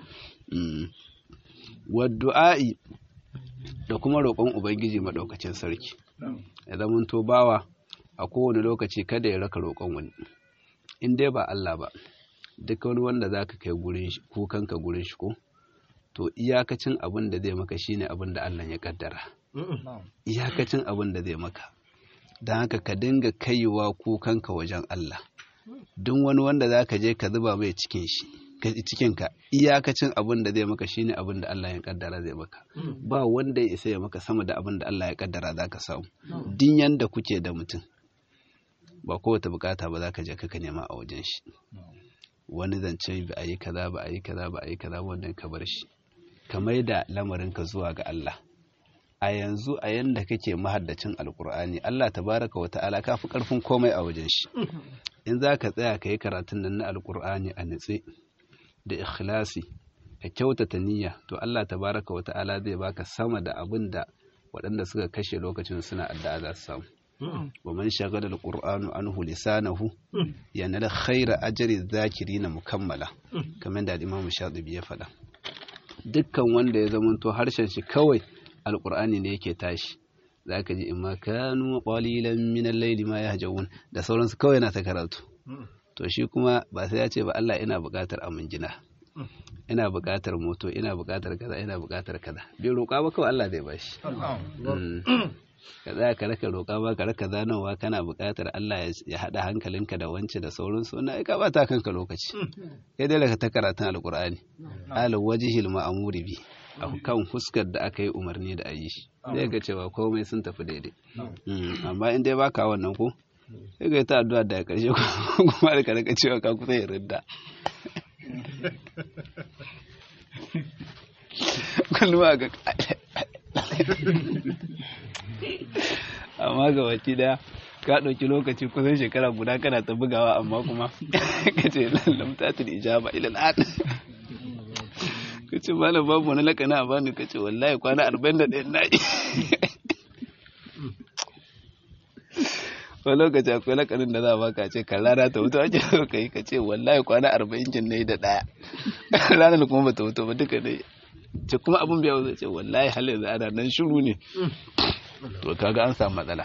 wa du'a'i da kuma roƙon ubangiji maɗaukacin sarki ya zama to bawa a kowane lokaci kada ya raka roƙon wani in dai ba Allah ba duk wani wanda za ka kai gurin shi kukanka gurin shi ko to iyakacin abin da zai maka shine abin da Allah ya kaddara iyakacin abin da zai maka don haka ka dinga kaiwa kukanka wajen Allah duk wani wanda za ka je ka zuba mai cikin shi cikinka iyakacin abin da zai maka shine abin da Allah ya kaddara zai maka ba wanda ya isa ya maka sama da abin da Allah ya kaddara za ka samu din yanda kuke da mutum ba kowace bukata ba za ka je ka nema a wajen shi wani zance ba a yi kaza ba a yi kaza ba a yi kaza wannan ka bar shi ka mai da lamarinka zuwa ga Allah a yanzu a yanda kake mahaddacin alkur'ani Allah tabaraka wa ta'ala ka fi karfin komai a wajen shi in za ka tsaya ka yi karatun nan na alkur'ani a nitse da ikhlasi ka kyautata niyya to Allah tabaraka wa ta'ala zai baka sama da abin da waɗanda suka kashe lokacin suna addu'a za su samu wa man shagala alqur'anu anhu lisanahu yanal khaira ajri dhakirina mukammala kamar da Imam Shatibi ya faɗa dukkan wanda ya zamanto harshen shi kawai alqur'ani ne yake tashi zaka ji imma kanu qalilan min al-layli ma yahjawun da sauransu kawai na ta karatu to shi kuma ba sai ya ce ba Allah ina buƙatar aminjina ina buƙatar moto ina buƙatar kaza ina buƙatar kaza bai roƙa ba kawai Allah zai bashi ka tsaya ka raka roƙa ba ka raka zanowa kana buƙatar Allah ya haɗa hankalinka da wance da sauransu wannan ai ka bata kanka lokaci kai dai ka ta karatun alƙur'ani ala wajhil ma'muri bi a kan fuskar da aka yi umarni da ayi shi zai ga cewa komai sun tafi daidai amma in dai baka wannan ko sai ga ta addu'a da ƙarshe kuma da ka raka cewa ka kusa ya ridda kullum a ga amma ga baki daya ka ɗauki lokaci kusan shekara guda kana ta bugawa amma kuma ka ce lamtatul ijaba ila al'ad ka ce malam babu wani lakana a bani ka ce wallahi kwana arba'in da ɗaya na yi wani lokaci akwai lakanin da za a baka ce kan rana ta wuto ake so ka yi ka ce wallahi kwana arba'in kin na yi da ɗaya ranar kuma ba ta wuto ba duka ne ce kuma abin biya zai ce wallahi halin da ana nan shiru ne to kaga an samu matsala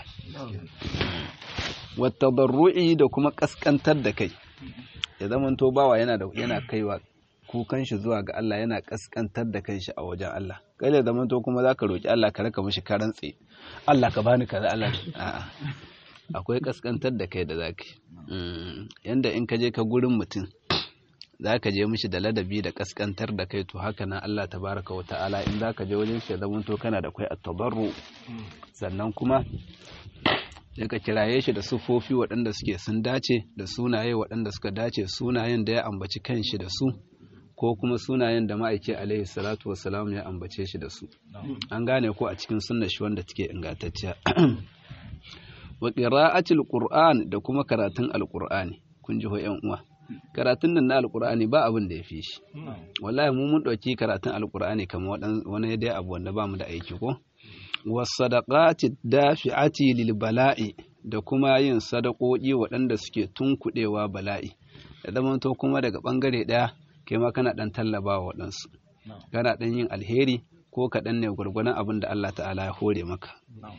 wata barru'i da kuma kaskantar da kai ya zama to bawa yana da yana kaiwa kukan shi zuwa ga Allah yana kaskantar da kanshi a wajen Allah kai da zaman to kuma zaka roki Allah ka raka mishi karantse Allah ka bani kaza Allah a'a akwai kaskantar da kai da zaka yanda in ka je ka gurin mutum za ka je mishi da ladabi da kaskantar da kai to haka nan Allah tabaraka wa ta'ala in za ka je wajen shi zaman to kana da kai at-tabarru sannan kuma sai ka kiraye shi da sufofi waɗanda suke sun dace da sunaye waɗanda suka dace sunayen da ya ambaci kanshi da su ko kuma sunayen da ma'aiki alaihi salatu wassalam ya ambace shi da su an gane ko a cikin sunnar shi wanda take ingantacciya wa qira'atil qur'an da kuma karatun alqur'ani kun ji ho yan uwa karatun nan na alkur'ani ba abin da ya fi shi wallahi mu mun ɗauki karatun alkur'ani kamar wani dai abu wanda ba mu da aiki ko wasadaqati dafi'ati lil bala'i da kuma yin sadakoki waɗanda suke tunkuɗewa bala'i da zamanto kuma daga ɓangare ɗaya kai ma kana ɗan tallaba wa waɗansu kana ɗan yin alheri ko kaɗan ne gwargwadon abin da Allah ta'ala ya hore maka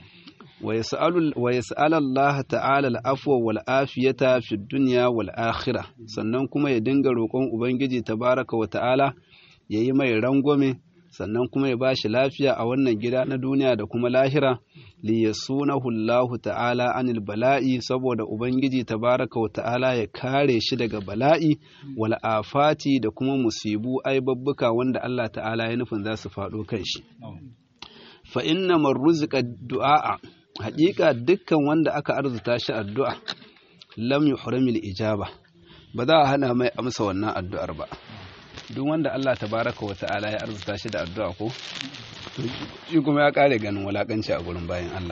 ويسأل الله تعالى العفو والعافية في الدنيا والآخرة sannan kuma ya dinga roƙon ubangiji tabaraka wa ta'ala ya yi mai rangwame sannan kuma ya ba shi lafiya a wannan gida na duniya da kuma lahira li yasunahu Allahu ta'ala anil bala'i saboda ubangiji tabaraka wa ta'ala ya kare shi daga bala'i wal afati da kuma musibu aibabbuka wanda Allah ta'ala ya nufin za su faɗo kan shi fa inna man ruzika du'a haƙiƙa dukkan wanda aka arzuta shi addu'a lam yuhramil ijaba ba za a hana mai amsa wannan addu'ar ba duk wanda Allah tabaraka wa ta'ala ya arzuta shi da addu'a ko to shi kuma ya kare ganin walakanci a gurin bayan Allah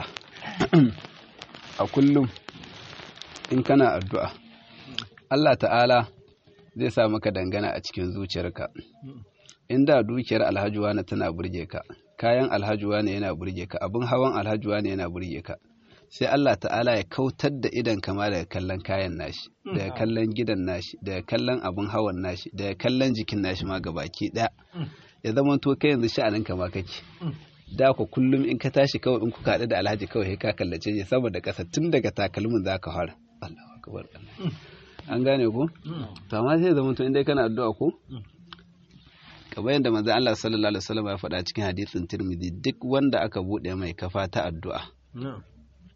a kullum in kana addu'a Allah ta'ala zai sa maka dangana a cikin zuciyarka inda dukiyar alhajuwa na tana burge ka kayan alhajuwa ne yana burge ka abin hawan alhajuwa ne yana burge ka sai Allah ta'ala ya kautar da idan kama daga kallon kayan nashi daga kallon gidan nashi daga kallon abin hawan nashi daga kallon jikin nashi ma gabaki daya ya zama to kai yanzu sha'anin kama kake da ku kullum in ka tashi kawai in kuka haɗu da alhaji kawai ka kallace shi saboda ƙasa tun daga takalmin za ka fara Allahu akbar an gane ko to amma sai zama to in dai kana addu'a ko kamar yadda manzo Allah sallallahu alaihi wasallam ya faɗa cikin hadisin Tirmidhi duk wanda aka bude mai kafa ta addu'a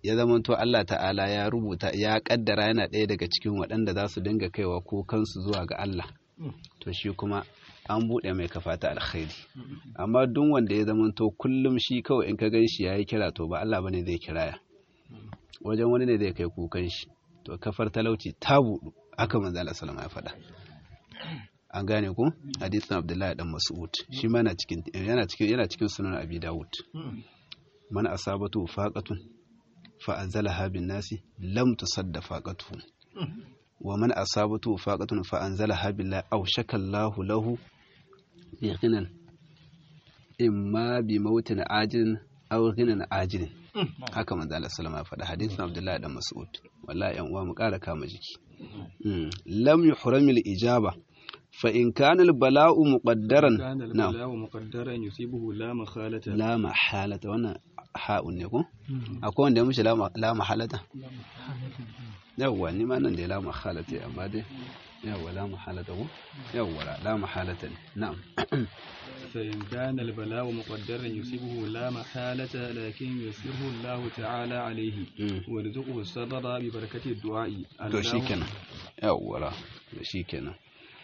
ya zamanto Allah ta'ala ya rubuta ya kaddara yana ɗaya daga cikin waɗanda za su dinga kaiwa ko kansu zuwa ga Allah to shi kuma an buɗe mai kafa ta alkhairi amma duk wanda ya zamanto kullum shi kawai in ka gan shi ya yi kira to ba Allah bane zai kiraya wajen wani ne zai kai kukan shi to kafar talauci ta buɗu haka manzo Allah sallama ya faɗa an gane ku hadisin Abdullahi dan Mas'ud shi ma yana cikin yana cikin yana cikin sunan Abi Dawud man asabatu faqatun fa anzalaha bin nasi lam tusadda faqatuhu wa man asabatu faqatun fa anzalaha billahi aw shakallahu lahu bi ghinan imma bi mautin ajin aw ghinan ajin haka manzo Allah sallama ya faɗa hadisin Abdullahi dan Mas'ud wallahi yan uwa mu ƙara kama jiki lam yuhramil ijaba fa in kana al bala'u muqaddaran
كان البلاء مقدرا يصيبه لا مخالة
la mahalata wannan ha'un ne ko akwai wanda ya mishi la ma- la mahalata yawwa ni ma nan da la mahalata amma dai yawwa la mahalata ko yawwa la- la mahalata ne na'am
فإن كان البلاء مقدرا يصيبه لا محالة لكن يسره الله تعالى عليه
Mm.
ويرزقه الصبر ببركة الدعاء
to
اللهم-
shikenan yawwa to shikenan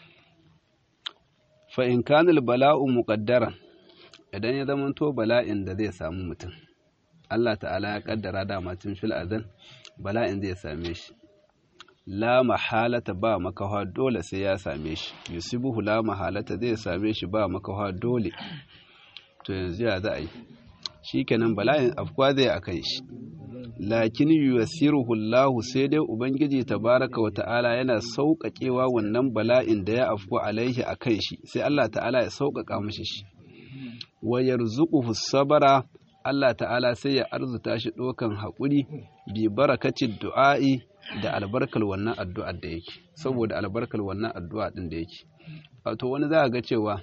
fa in kana al bala'u muqaddaran idan ya zamanto bala'in da zai samu mutum Allah ta'ala ya kaddara dama tun fil azan bala'in zai same shi la mahalata ba makawa dole sai ya same shi yusibuhu la mahalata zai same shi ba makawa dole to yanzu ya za a yi shikenan bala'in afkwa zai akan shi lakin yusiruhu Allah sai dai ubangiji tabaraka wa ta'ala yana sauƙaƙewa wannan bala'in da ya afku alaihi akan shi sai Allah ta'ala ya sauƙaƙa mishi shi wa yarzuquhu sabara Allah ta'ala sai ya arzuta shi ɗaukan haƙuri bi barakacin du'a'i da albarkar wannan addu'ar da yake saboda albarkar wannan addu'a ɗin da yake wato wani za a ga cewa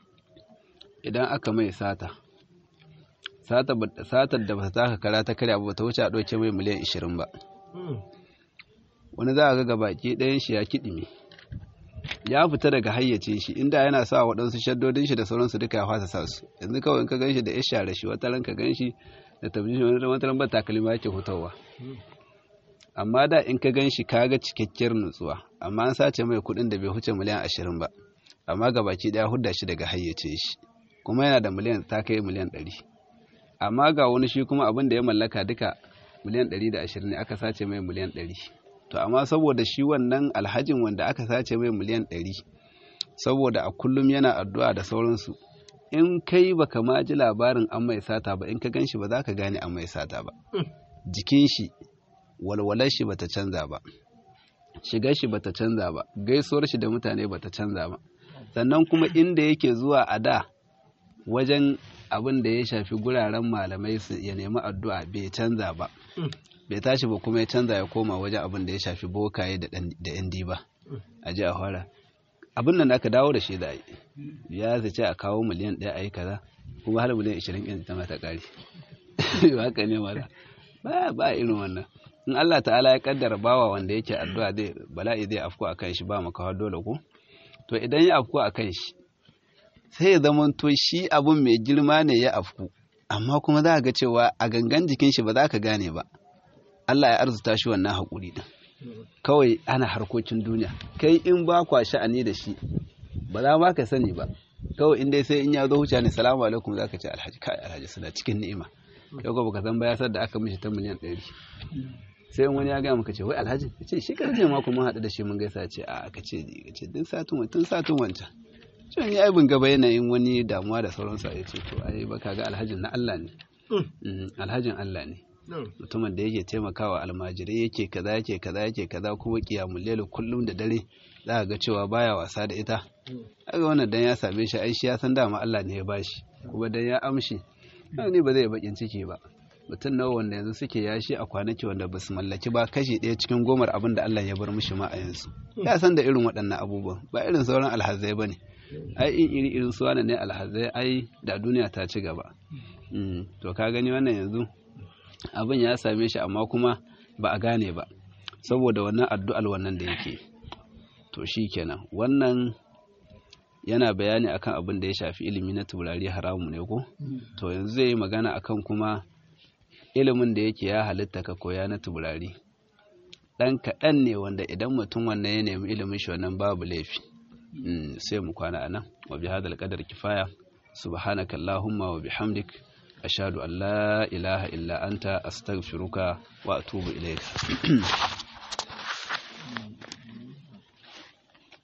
idan aka mai sata sata ba- satar da ba ta taka kara ta karya ba ta wuce a ɗauke mai miliyan 20 ba wani za a ga gabaki ɗayan shi ya kiɗime ya fita daga hayyace shi inda yana sa waɗansu shaddodin shi da sauransu duka ya fasa sa su yanzu kawai in ka gan shi da ya share shi wata ran ka gan shi da tabbishin wani wata ran ba takalma yake hutawa amma da in ka gan shi ka ga cikakkiyar nutsuwa amma an sace mai kuɗin da bai huce miliyan ashirin ba amma gabaki ɗaya hudda shi daga hayyace shi kuma yana da miliyan ta kai miliyan ɗari amma ga wani shi kuma abin da ya mallaka duka miliyan ɗari da ashirin ne aka sace mai miliyan ɗari to amma saboda shi wannan alhajin wanda aka sace mai miliyan ɗari saboda a kullum yana addu'a da sauransu in kai baka ma ji labarin an mai sata ba in ka gan shi ba za ka gane an mai sata ba jikin shi walwalar shi bata canza ba shigar shi bata canza ba gaisuwar shi da mutane bata canza ba sannan kuma inda yake zuwa a da wajen abin da ya shafi guraren malamai su ya nemi addu'a bai canza ba bai tashi ba kuma ya canza ya koma wajen abin da ya shafi bokaye da ɗan- da yan diba a ji a fara abin nan da aka dawo da shi da yi ya zace a kawo miliyan ɗaya a yi kaza kuma har miliyan ishirin ɗin ta mata ƙari haka ne mara ba ba irin wannan in Allah ta'ala ya kaddara bawa wanda yake addu'a zai bala'i zai afko a kan shi ba makawa dole ko to idan ya afko a kan shi sai ya zama to shi abun mai girma ne ya afku amma kuma za ga cewa a gangan jikin shi ba za ka gane ba Allah ya arzuta shi wannan haƙuri din kawai ana harkokin duniya kai in ba kwa sha'ani da shi ba za ma ka sani ba kawai in dai sai in ya zo huce ne salamu alaikum za ka ce alhaji kai alhaji suna cikin ni'ima yau ko baka san ba ya sar da aka mishi ta miliyan ɗari sai in wani ya gaya maka ce wai alhaji ya ce shi karfe ma kuma haɗu da shi mun gaisa ce a ka ce ka ce tun satin wancan tun satin wancan ce ni ai bin gaba yanayin wani damuwa da sauransa ya ce to ai baka ga alhajin na Allah ne Mm, alhajin Allah ne mutumin da yake taimakawa almajirai yake kaza yake kaza yake kaza kuma kiyamul layl kullum da dare za ka ga cewa baya wasa da ita kaga wannan dan ya same shi ai shi ya san dama Allah ne ya bashi kuma dan ya amshi ni ba zai bakin ciki ba mutum nawa wanda yanzu suke yashi a kwanaki wanda ba su mallaki ba kashi ɗaya cikin gomar abin da Allah ya bar mishi ma a yanzu ya san da irin waɗannan abubuwan ba irin sauran alhazai ba ne ai in iri irin su ne alhazai ai da duniya ta ci gaba Mm, to ka gani wannan yanzu abin ya same shi amma kuma ba a gane ba saboda wannan addu'al wannan da yake to shi kenan wannan yana bayani akan abin da ya shafi ilimi na turare haramu ne ko to yanzu zai yi magana akan kuma ilimin da yake ya halitta ka koya na tuburari ɗan kaɗan ne wanda idan mutum wannan ya nemi ilimin shi wannan babu laifi sai mu kwana anan wa bi hadal qadar kifaya subhanaka allahumma wa bihamdik ashhadu an la ilaha illa anta astaghfiruka wa atubu ilayk